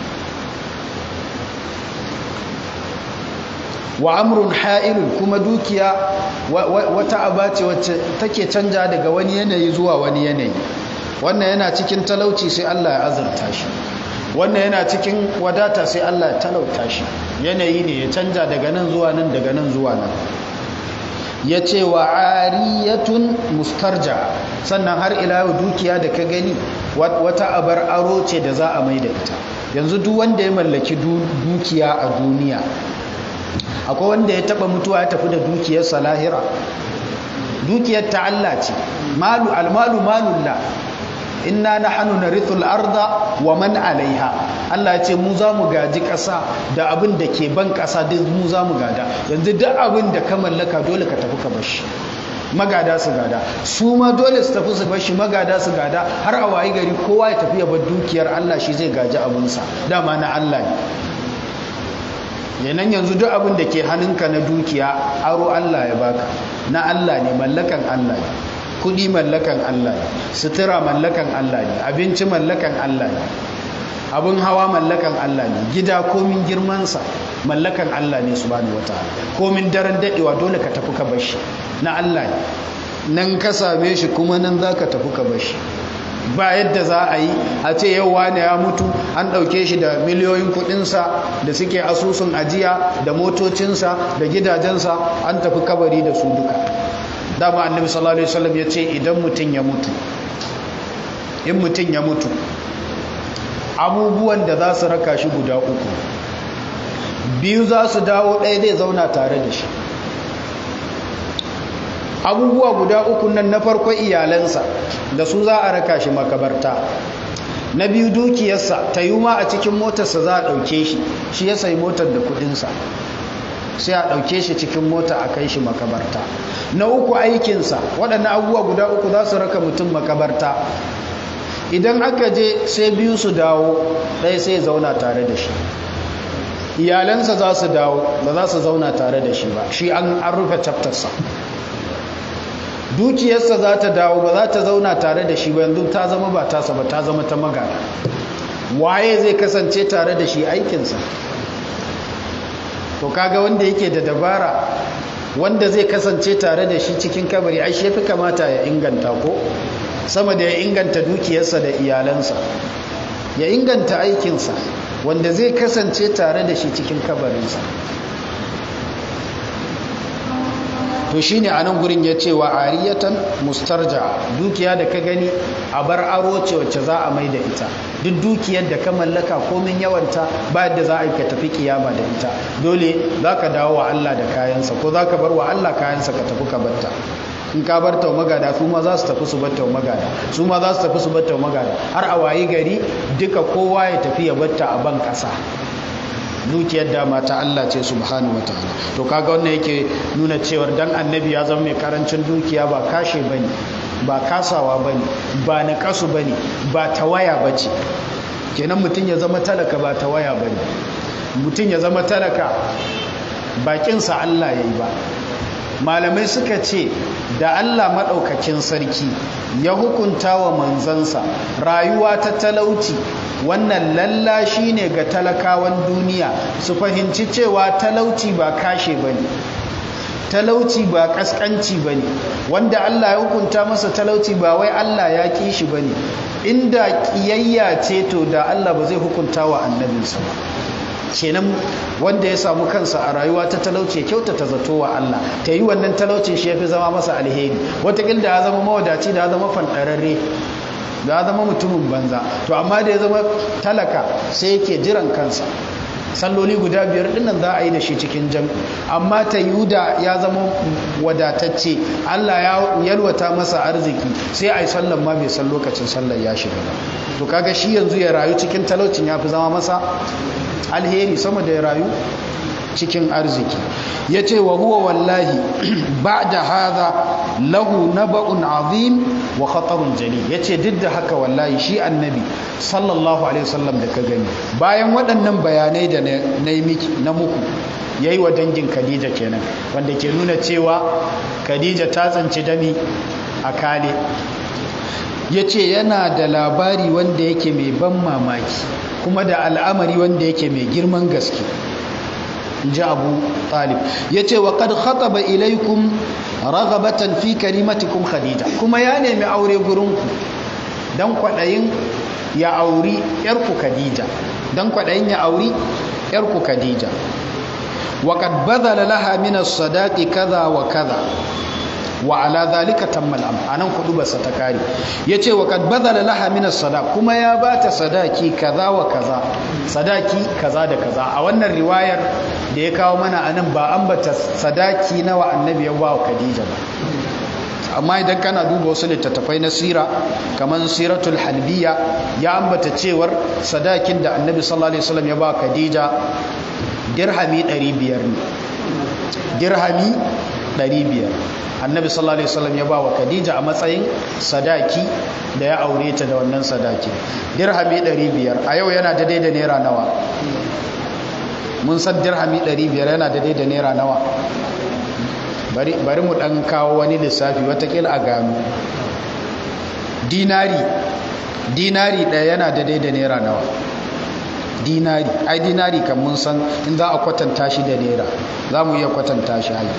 wa amrun ha'ilun kuma dukiya wata aba ce wacce take canja daga wani yanayi zuwa wani yanayi wannan yana cikin talauci sai Allah ya azurta shi wannan yana cikin wadata sai Allah ya talauta shi yanayi ne ya canja daga nan zuwa nan daga nan zuwa nan ya ce wa ariyatun mustarja sannan har ila yau dukiya da ka gani wata abar aro ce da za a mai da ita yanzu duk wanda ya mallaki dukiya a duniya akwai wanda ya taba mutuwa ya tafi da dukiyarsa lahira dukiyar ta Allah ce malu almalu malullah inna nahnu narithul arda wa man alaiha Allah ya ce mu za mu gaji ƙasa da abin da ke ban ƙasa duk mu za mu gada yanzu duk abin da ka mallaka dole ka tafi ka bashi magada su gada su ma dole su tafi su bashi magada su gada har a wayi gari kowa ya tafi ya bar dukiyar Allah shi zai gaji abinsa dama na Allah ne yanan yanzu duk abin da ke hannunka na dukiya aro Allah ya baka na Allah ne mallakan Allah ne kudi mallakan Allah ne sutura mallakan Allah ne abinci mallakan Allah ne abin hawa mallakan Allah ne gida komin girmansa mallakan Allah ne subhanahu wataala komin daren dadewa dole ka tafi ka bashi na Allah ne nan ka same shi kuma nan zaka tafi ka bashi ba yadda za a yi a ce yau wane ya mutu an ɗauke shi da miliyoyin kuɗinsa da suke asusun ajiya da motocinsa da gidajensa an tafi kabari da su duka dama annabi sallallahu alaihi wasallam ya ce idan mutum ya mutu in mutum ya mutu abubuwan da za su raka shi guda uku biyu za su dawo ɗaya zai zauna tare da shi abubuwa guda uku nan na farko iyalansa da su za a raka shi makabarta na biyu dukiyarsa ta yi ma a cikin motarsa za a ɗauke shi shi ya sayi motar da kudinsa sai a ɗauke shi cikin mota a kai shi makabarta na uku aikinsa waɗannan abubuwa guda uku za su raka mutum makabarta idan aka je sai biyu su dawo ɗaya sai zauna tare da shi iyalansa za su dawo ba za su zauna tare da shi ba shi an rufe chaptersa dukiyarsa za ta dawo ba za ta zauna tare da shi ba yanzu ta zama ba tasa ba ta zama ta magana waye zai kasance tare da shi aikinsa to kaga wanda yake da dabara wanda zai kasance tare da shi cikin kabari ai shi fi kamata ya inganta ko sama da ya inganta dukiyarsa da iyalansa ya inganta aikinsa wanda zai kasance tare da shi cikin kabarinsa to shine a nan gurin ya ce wa ariyatan mustarja dukiya da ka gani a bar aro ce wacce za a mai da ita duk dukiyar da ka mallaka komin yawanta ba yadda za a yi ka tafi kiyama da ita dole za ka dawo wa Allah da kayansa ko za ka bar wa Allah kayansa ka tafi ka batta in ka bar tawa magada su ma za su tafi su bar tawa magada su ma za su tafi su bar tawa magada har a wayi gari duka kowa ya tafi ya batta a ban kasa dukiyar dama ta Allah ce subhanahu wataala to kaga wannan yake nuna cewar dan annabi ya zama mai karancin dukiya ba kashe bane ba kasawa bane ba na kasu bane ba tawaya bace kenan mutum ya zama talaka ba tawaya bane mutum ya zama talaka bakinsa Allah yayi ba malamai suka ce da Allah maɗaukakin sarki ya hukunta wa manzansa rayuwa ta talauci wannan lallashi ne ga talakawan duniya su fahimci cewa talauci ba kashe ba ne talauci ba kaskanci ba ne wanda Allah ya hukunta masa talauci ba wai Allah ya ƙi shi ba ne inda ƙiyayya ce to da Allah ba zai hukunta wa annabinsa ba kenan wanda ya samu kansa a rayuwa ta talauci kyautata zato wa Allah ta yi wannan talaucin shi ya fi zama masa alheri watakil da ya zama mawadaci da ya zama fanɗararre da ya zama mutumin banza to amma da ya zama talaka sai yake jiran kansa salloli guda biyar dinnan za a yi da shi cikin jam amma ta yuda ya zama wadatacce Allah ya yalwata masa arziki sai a yi sallan ma bai san lokacin sallar ya shiga ba to kaga shi yanzu ya rayu cikin talaucin ya fi zama masa alheri sama da ya rayu cikin arziki ya ce wa huwa wallahi ba da haza lahu naba'un azim wa khatarun jali ya ce duk da haka wallahi shi annabi sallallahu alaihi wasallam da ka gani bayan waɗannan bayanai da na yi miki na muku ya yi wa dangin khadija kenan wanda ke nuna cewa khadija ta tsanci dami a kale ya ce yana da labari wanda yake mai ban mamaki kuma da al'amari wanda yake mai girman gaske ji abu talib ya ce wa kad khataba ilaikum ragabatan fi karimatikum khadija kuma ya nemi aure gurinku don kwaɗayin ya auri ‘yarku khadija don kwaɗayin ya auri ‘yarku khadija wa kad bazala laha min as-sadaqi kaza wa kaza wa ala zalika tammal am anan kudu basa ta kare yace wa kad badala laha min as-sadaq kuma ya bata sadaki kaza wa kaza sadaki kaza da kaza a wannan riwayar da ya kawo mana anan ba ambata sadaki nawa annabi ya ba wa Khadija ba amma idan kana duba wasu littattafai na sira kamar siratul halbiya ya ambata cewar sadakin da annabi sallallahu alaihi wasallam ya ba Khadija dirhami 500 ne dirhami 500 annabi sallallahu alaihi wasallam ya ba wa khadija a matsayin sadaki da ya aure ta da wannan sadaki dirhami 500 a yau yana daidai da naira nawa mun san dirhami 500 yana daidai da naira nawa bari bari mu dan kawo wani lissafi watakila a gano dinari dinari ɗaya yana daidai da naira nawa dinari ai dinari kan mun san in za a kwatanta shi da naira za mu iya kwatanta shi ai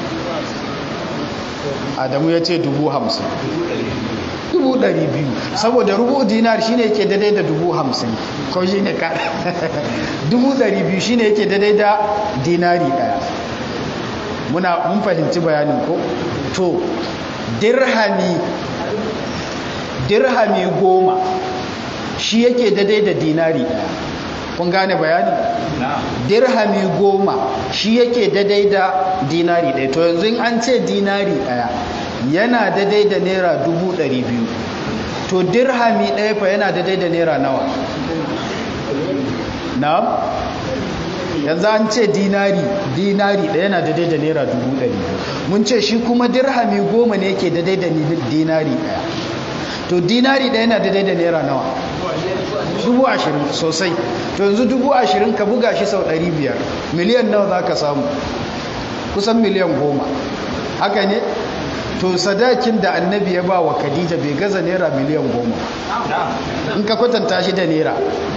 adamu ya ce dubu hamsin dubu ɗari biyu saboda rubu dinar shine yake daidai da dubu hamsin ko shi ne ka dubu ɗari biyu shine yake daidai da dinari ɗaya muna mun fahimci bayanin ko to dirhami dirhami goma shi yake daidai da dinari ɗaya kun gane bayani dirhami goma shi yake daidai da dinari ɗaya to yanzu an ce dinari ɗaya yana daidai da naira dubu ɗari biyu to dirhami ɗaya fa yana daidai da naira nawa na yanzu an ce dinari dinari ɗaya yana daidai da naira dubu ɗari biyu mun ce shi kuma dirhami goma ne yake daidai da dinari ɗaya to dinari ɗaya yana daidai da naira nawa dubu ashirin sosai to yanzu dubu ashirin ka buga shi sau ɗari biyar miliyan nawa za ka samu kusan miliyan goma haka ne to sadakin da annabi ya ba wa khadija bai gaza naira miliyan goma in ka kwatanta shi da naira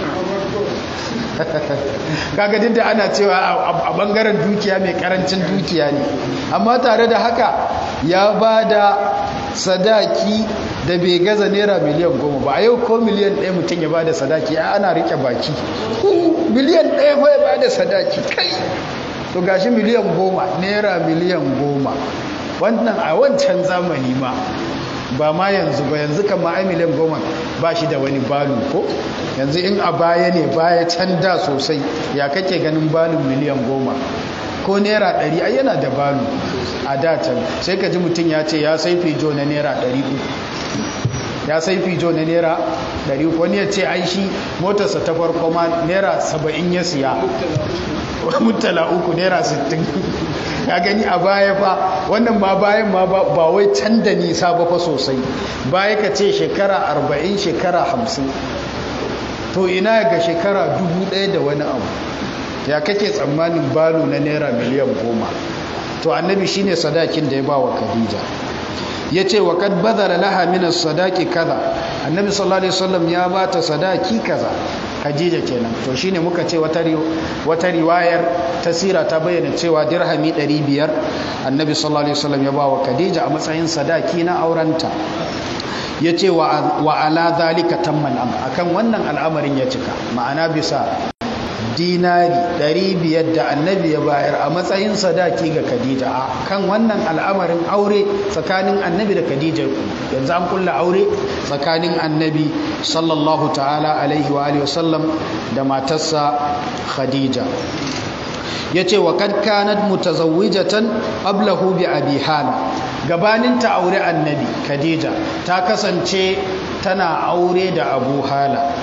kaga duk da ana cewa a bangaren dukiya mai karancin dukiya ne amma tare da haka ya ba da sadaki da bai gaza naira miliyan goma ba a yau ko miliyan ɗaya mutum ya ba da sadaki ana rike baki miliyan ɗaya ba ya ba da sadaki kai to gashi miliyan goma naira miliyan goma wannan a wancan zamani ma ba ma yanzu ba yanzu kama ai miliyan goma ba shi da wani balu ko yanzu in a baya ne baya can da sosai ya kake ganin balun miliyan goma ko naira ɗari ai yana da balu a datan sai ka ji mutum ya ce ya sai fijo na naira ɗari uku ya sai fijo na naira 100 wani ya ce ai shi motarsa ta farko ma naira 70 ya siya mutala uku naira 60 ya gani a baya fa wannan ma bayan ma ba wai can da nisa ba fa sosai baya ka ce shekara 40 shekara 50 to ina ga shekara 1000 da wani abu ya kake tsammanin balo na naira miliyan goma to annabi shine sadakin da ya ba wa khadija ya ce wa kad bazara laha min sadaki kaza annabi sallallahu alaihi wasallam ya bata sadaki kaza Khadija kenan to shine muka ce wata wata riwayar tasira ta bayyana cewa dirhami 500 annabi sallallahu alaihi wasallam ya bawa Khadija a matsayin sadaki na aurenta yace wa wa ala zalika tamman am akan wannan al'amarin ya cika ma'ana bisa dinari 500 da annabi ya bayar a matsayin sadaki ga Khadija a kan wannan al'amarin aure tsakanin annabi da Khadija yanzu an kulla aure tsakanin annabi sallallahu ta'ala alaihi wa alihi wasallam da matarsa Khadija yace wa kad kanat mutazawwijatan qablahu bi abi hala gabanin ta aure annabi Khadija ta kasance tana aure da Abu Hala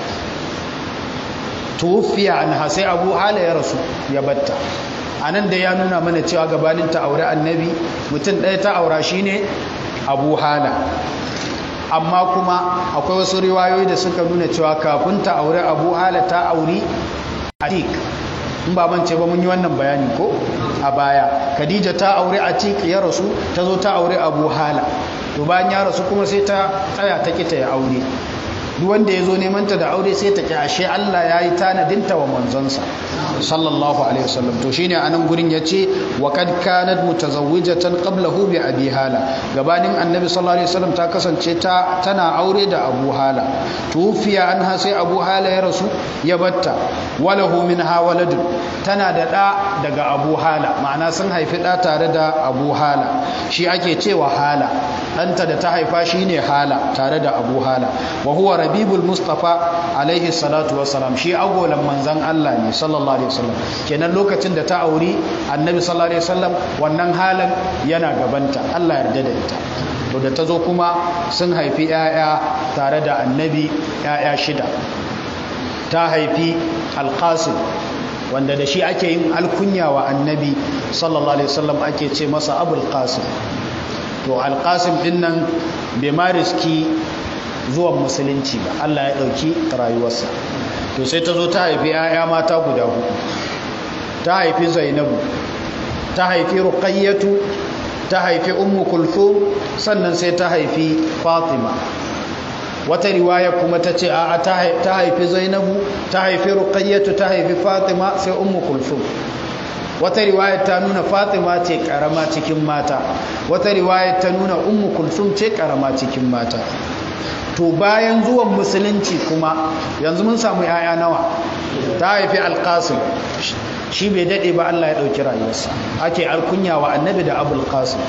tufiya anha sai abu hala ya rasu ya batta a nan da ya nuna mana cewa gabanin ta aure annabi mutum ɗaya ta aura shi ne abu hala amma kuma akwai wasu riwayoyi da suka nuna cewa kafin ta aure abu hala ta auri atik in ba mance ba mun yi wannan bayani ko a baya khadija ta aure atik ya rasu ta zo ta aure abu hala to bayan ya rasu kuma sai ta tsaya ta kita ya aure duk wanda ya zo neman ta da aure sai ta ashe Allah ya yi tanadinta wa manzonsa sallallahu alaihi wasallam to shine anan gurin yace wa kad kanat mutazawwijatan qablahu bi abi hala gabanin annabi sallallahu alaihi wasallam ta kasance ta tana aure da abu hala tufiya anha sai abu hala ya rasu ya batta walahu minha waladun tana da da daga abu hala ma'ana sun haifi da tare da abu hala shi ake cewa hala ɗanta da ta haifa shine hala tare da abu hala wa huwa rabibul mustafa alaihi salatu wassalam shi agolan manzan Allah ne sallallahu alaihi wasallam kenan lokacin da ta auri annabi sallallahu alaihi wasallam wannan halan yana gabanta Allah yarda da ita to da ta zo kuma sun haifi 'ya'ya tare da annabi 'ya'ya shida ta haifi alqasim wanda da shi ake yin alkunya wa annabi sallallahu alaihi wasallam ake ce masa abul qasim to alqasim din nan bai ma riski zuwan musulunci ba Allah ya ɗauki rayuwarsa to sai ta zo ta haifi 'ya'ya mata guda hudu ta haifi zainabu ta haifi ruqayyatu ta haifi ummu kulthum sannan sai ta haifi fatima wata riwaya kuma ta ce a ta haifi zainabu ta haifi ruqayyatu ta haifi fatima sai ummu kulthum wata riwaya ta nuna fatima ce karama cikin mata wata riwaya ta nuna ummu kulthum ce karama cikin mata to bayan zuwan musulunci kuma yanzu mun samu yaya nawa ta haifi alkasim shi bai daɗe ba Allah ya ɗauki rayuwarsa ake alkunya wa annabi da abul qasim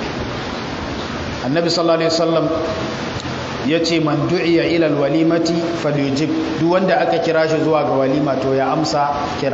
annabi sallallahu alaihi wasallam ya ce man du'iya ila walimati falyujib duk wanda aka kira shi zuwa ga walima to ya amsa kira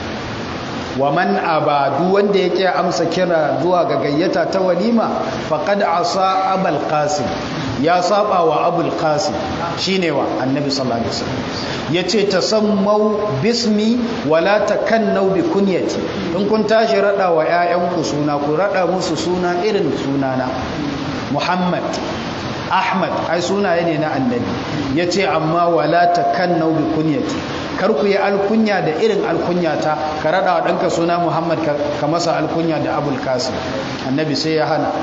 wa man aba duk wanda yake amsa kira zuwa ga gayyata ta walima faqad asa abul qasim ya saba wa abul qasim shine wa annabi sallallahu alaihi wasallam yace tasammau bismi wala takannau bi kunyati in kun tashi rada wa ƴaƴanku suna ku rada musu suna irin sunana muhammad ahmad ai sunaye ne na annabi yace amma wala takannau bi kunyati kar ku yi alkunya da irin alkunya ta ka rada wa ɗanka suna muhammad ka masa alkunya da abul qasim annabi sai ya hana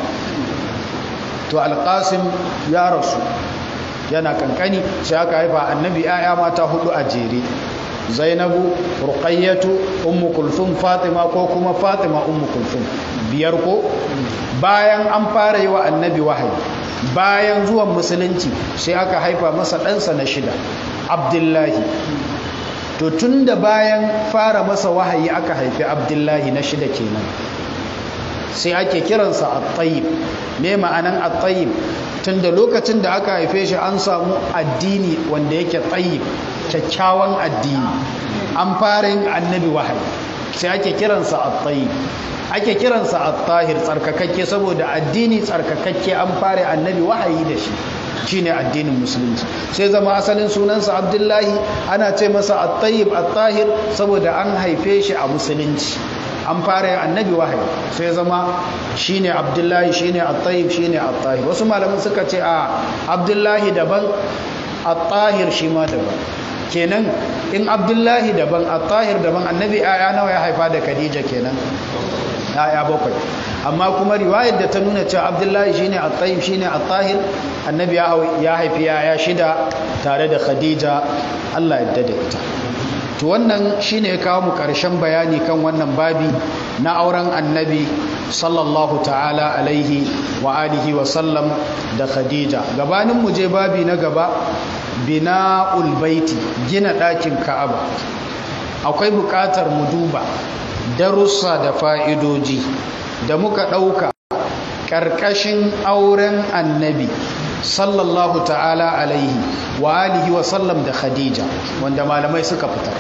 to alƙasim ya rasu yana kankani sai aka haifa annabi ‘ya'ya mata hudu a jere zainabu ruqayyatu ummu kulthum fatima ko kuma fatima ummu kulthum biyar ko bayan an fara yi wa annabi wahayi bayan zuwan musulunci sai aka haifa masa ɗansa na shida abdullahi to tun da bayan fara masa wahayi aka haifi abdullahi na shida kenan sai ake kiransa at-tayyib me ma'anan at-tayyib tunda lokacin da aka haife shi an samu addini wanda yake tayyib kyakkyawan addini an fara yin annabi wahayi sai ake kiransa at-tayyib ake kiransa at-tahir tsarkakakke saboda addini tsarkakakke an fara annabi wahayi da shi shine addinin musulunci sai zama asalin sunansa abdullahi ana ce masa at-tayyib at-tahir saboda an haife shi a musulunci an fara annabi wahayi sai zama shine abdullahi shine at-tayyib shine at-tahir wasu malaman suka ce a abdullahi daban at-tahir shi ma daban kenan in abdullahi daban at-tahir daban annabi aya nawa ya haifa da khadija kenan ya bakwai amma kuma riwayar da ta nuna cewa abdullahi shine at-tayyib shine at-tahir annabi ya haifi ya shida tare da khadija Allah ya dade ita to wannan shine ya kawo mu karshen bayani kan wannan babi na auren annabi sallallahu ta'ala alaihi wa alihi wa sallam da khadija gabanin mu je babi na gaba bina'ul baiti gina ɗakin ka'aba akwai buƙatar mu duba darussa da fa'idoji da muka ɗauka ƙarƙashin auren annabi sallallahu ta'ala alaihi wa alihi wa sallam da khadija wanda malamai suka fitar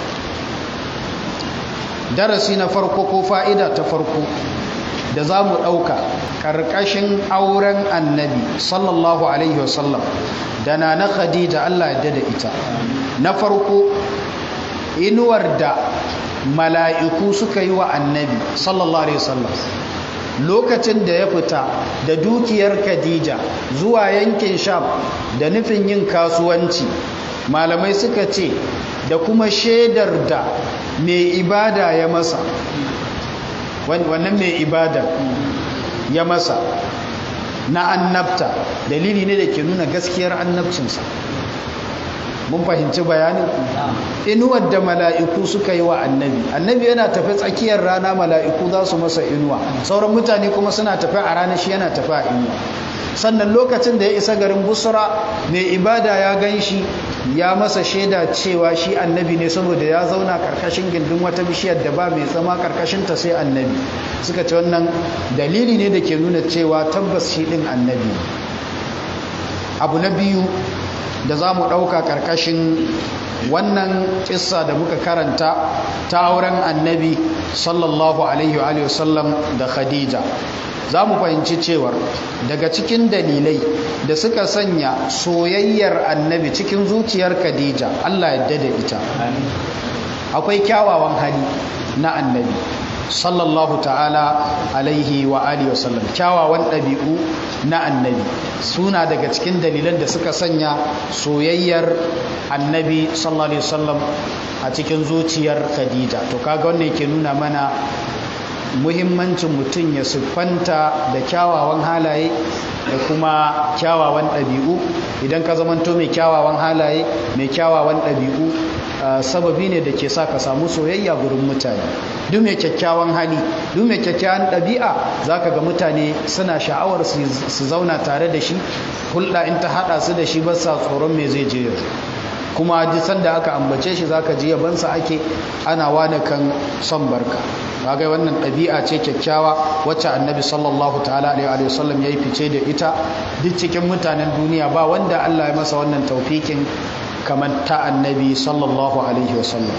darasi na farko ko fa'ida ta farko da za mu ɗauka ƙarƙashin auren annabi sallallahu alaihi wa sallam da na na khadija allah ya da ita na farko inuwar da mala'iku suka yi wa annabi sallallahu alaihi wasallam lokacin da ya fita da dukiyar khadija zuwa yankin sham da nufin yin kasuwanci malamai suka ce da kuma shaidar da mai ibada ya masa wannan mai ibada ya masa na annabta dalili ne da ke nuna gaskiyar annabcinsa mun fahimci bayanin inuwar da mala'iku suka yi wa annabi annabi yana tafi tsakiyar rana mala'iku za su masa inuwa sauran mutane kuma suna tafi a rana shi yana tafi a inuwa sannan lokacin da ya isa garin busra mai ibada ya gan shi ya masa shaida cewa shi annabi ne saboda ya zauna karkashin gindin wata bishiyar da ba mai zama karkashin ta sai annabi suka ce wannan dalili ne da ke nuna cewa tabbas shi din annabi abu na biyu da za mu ɗauka ƙarƙashin wannan ƙissa da muka karanta ta auren annabi sallallahu alaihi wa sallam da khadija za mu fahimci cewar daga cikin dalilai da suka sanya soyayyar annabi cikin zuciyar khadija allah yadda da ita akwai kyawawan hali na annabi sallallahu ta'ala alaihi wa alihi wa sallam kyawawan ɗabi'u na annabi suna daga cikin dalilan da suka sanya soyayyar annabi sallallahu alaihi wasallam a cikin zuciyar khadija to kaga wannan yake nuna mana muhimmancin mutum ya siffanta da kyawawan halaye da kuma kyawawan ɗabi'u idan ka zamanto mai kyawawan halaye mai kyawawan ɗabi'u sababi ne da ke sa ka samu soyayya gurin mutane duk mai kyakkyawan hali duk mai kyakkyawan ɗabi'a za ka ga mutane suna sha'awar su zauna tare da shi hulɗa in ta haɗa su da shi ba sa tsoron me zai je yanzu kuma duk sanda aka ambace shi zaka ji yabansa ake ana wani kan son barka kaga wannan ɗabi'a ce kyakkyawa wacce annabi sallallahu ta'ala alaihi wa sallam yayi fice da ita duk cikin mutanen duniya ba wanda Allah ya masa wannan taufikin kamar ta annabi sallallahu alaihi wa sallam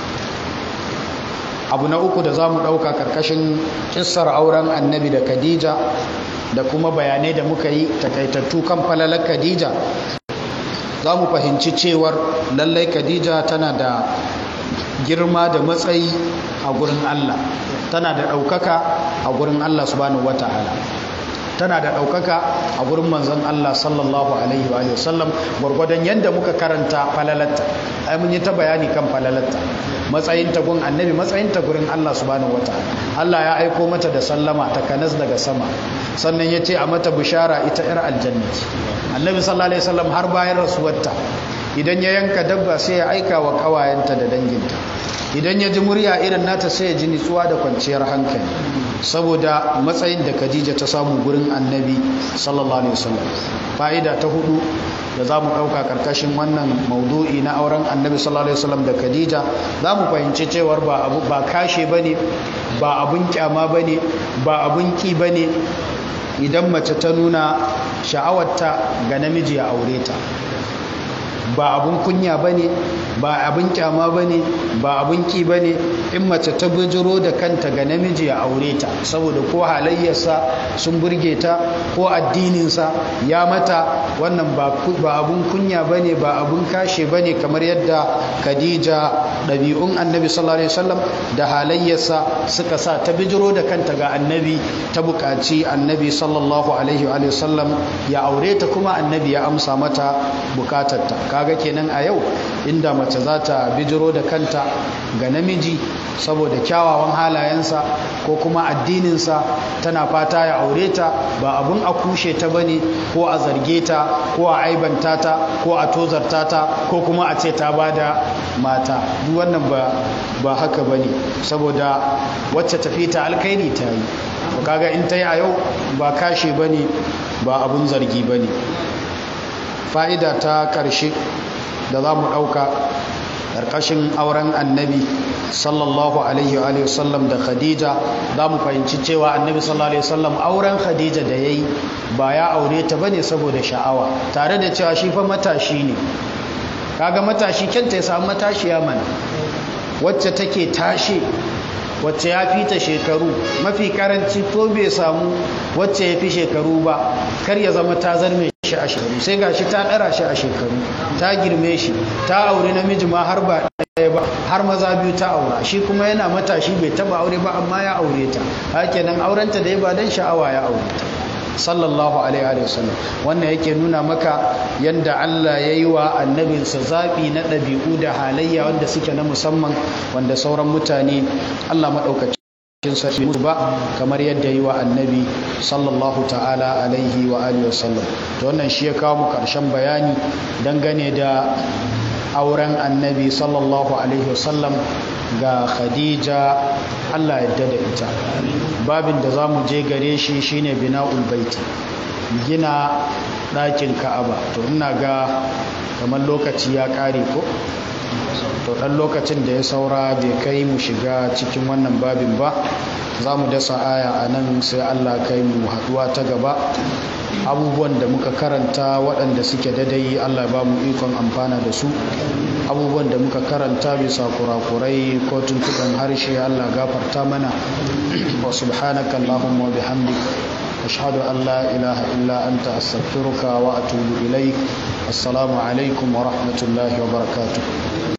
abu na uku da za mu ɗauka ƙarƙashin kissar auren annabi da khadija da kuma bayanai da muka yi takaitattu kan falalar khadija za mu fahimci cewar lallai khadija tana da girma da matsayi a gurin allah tana da ɗaukaka a gurin allah subhanahu wata'ala tana da ɗaukaka a gurin manzon Allah sallallahu alaihi wa sallam gwargwadon yadda muka karanta falalatta ai mun yi ta bayani kan falalatta matsayin ta gun annabi matsayin ta gurin Allah subhanahu wataala Allah ya aiko mata da sallama ta kanas daga sama sannan ya ce a mata bishara ita yar aljannati annabi sallallahu alaihi wasallam har bayan rasuwarta idan ya yanka dabba sai ya aika wa kawayenta da danginta idan ya ji murya irin nata sai ya ji nitsuwa da kwanciyar hankali saboda matsayin da Khadija ta samu gurin Annabi sallallahu alaihi wasallam fa'ida ta hudu da zamu dauka karkashin wannan maudu'i na auren Annabi sallallahu alaihi wasallam da Khadija zamu fahimci cewar ba abu ba kashe bane ba abun kyama bane ba abun ki bane idan mace ta nuna sha'awarta ga namiji ya aure ta ba abun kunya bane ba abin kyama ba ne ba abin ki ba ne in mace ta bijiro da kanta ga namiji ya aure ta saboda ko halayyarsa sun burge ta ko addininsa ya mata wannan ba abin kunya ba ne ba abin kashe ba ne kamar yadda khadija ɗabi'un annabi sallallahu alaihi wasallam da halayyarsa suka sa ta bijiro da kanta ga annabi ta buƙaci annabi sallallahu alaihi wasallam ya aure ta kuma annabi ya amsa mata bukatarta kaga kenan a yau inda mace za ta bijiro da kanta ga namiji saboda kyawawan halayensa ko kuma addininsa tana fata ya aure ta ba abun a kushe ta bane ko a zarge ta ko a aibanta ta ko a tozarta ta ko kuma a ce ta bada mata duk wannan ba ba haka bane saboda wacce tafi ta alkairi ta yi kaga in ta yi a yau ba kashe bane ba abun zargi bane fa'ida ta ƙarshe da za mu ɗauka ƙarƙashin auren annabi sallallahu alaihi wa sallam da khadija za mu fahimci cewa annabi sallallahu alaihi wasallam auren khadija da ya yi ba ya aure ta bane saboda sha'awa tare da cewa shi fa matashi ne kaga matashi kyanta ya samu matashiya mana wacce take tashe wacce ya fi ta shekaru mafi karanci ko bai samu wacce ya fi shekaru ba kar ya zama ta zarme shi a shekaru sai ga shi ta ɗara shi a shekaru ta girme shi ta aure namiji ma har ba ɗaya ba har maza biyu ta aura shi kuma yana matashi bai taba aure ba amma ya aure ta haka nan aurenta da ya ba don sha'awa ya aure ta sallallahu alaihi wa sallam wannan yake nuna maka yadda Allah ya yi wa annabinsa zaɓi na ɗabi'u da halayya wanda suke na musamman wanda sauran mutane Allah maɗaukacin sarki musu ba kamar yadda yi wa annabi sallallahu ta'ala alaihi wa alihi wasallam to wannan shi ya kawo mu ƙarshen bayani dangane da auren annabi sallallahu alaihi wasallam ga khadija Allah yadda da ita babin da za mu je gare shi shine bina'ul baiti gina ɗakin ka'aba to ina ga kamar lokaci ya ƙare ko to ɗan lokacin da ya saura bai kai mu shiga cikin wannan babin ba za mu dasa aya a nan sai allah kai mu haɗuwa ta gaba abubuwan da muka karanta waɗanda suke dadai allah ba mu ikon amfana da su abubuwan da muka karanta bisa kurakurai ko tuntuɓen harshe allah gafarta mana wa subhanaka allahumma wa bihamdik أشهد أن لا إله إلا أنت أستغفرك وأتوب إليك السلام عليكم ورحمة الله وبركاته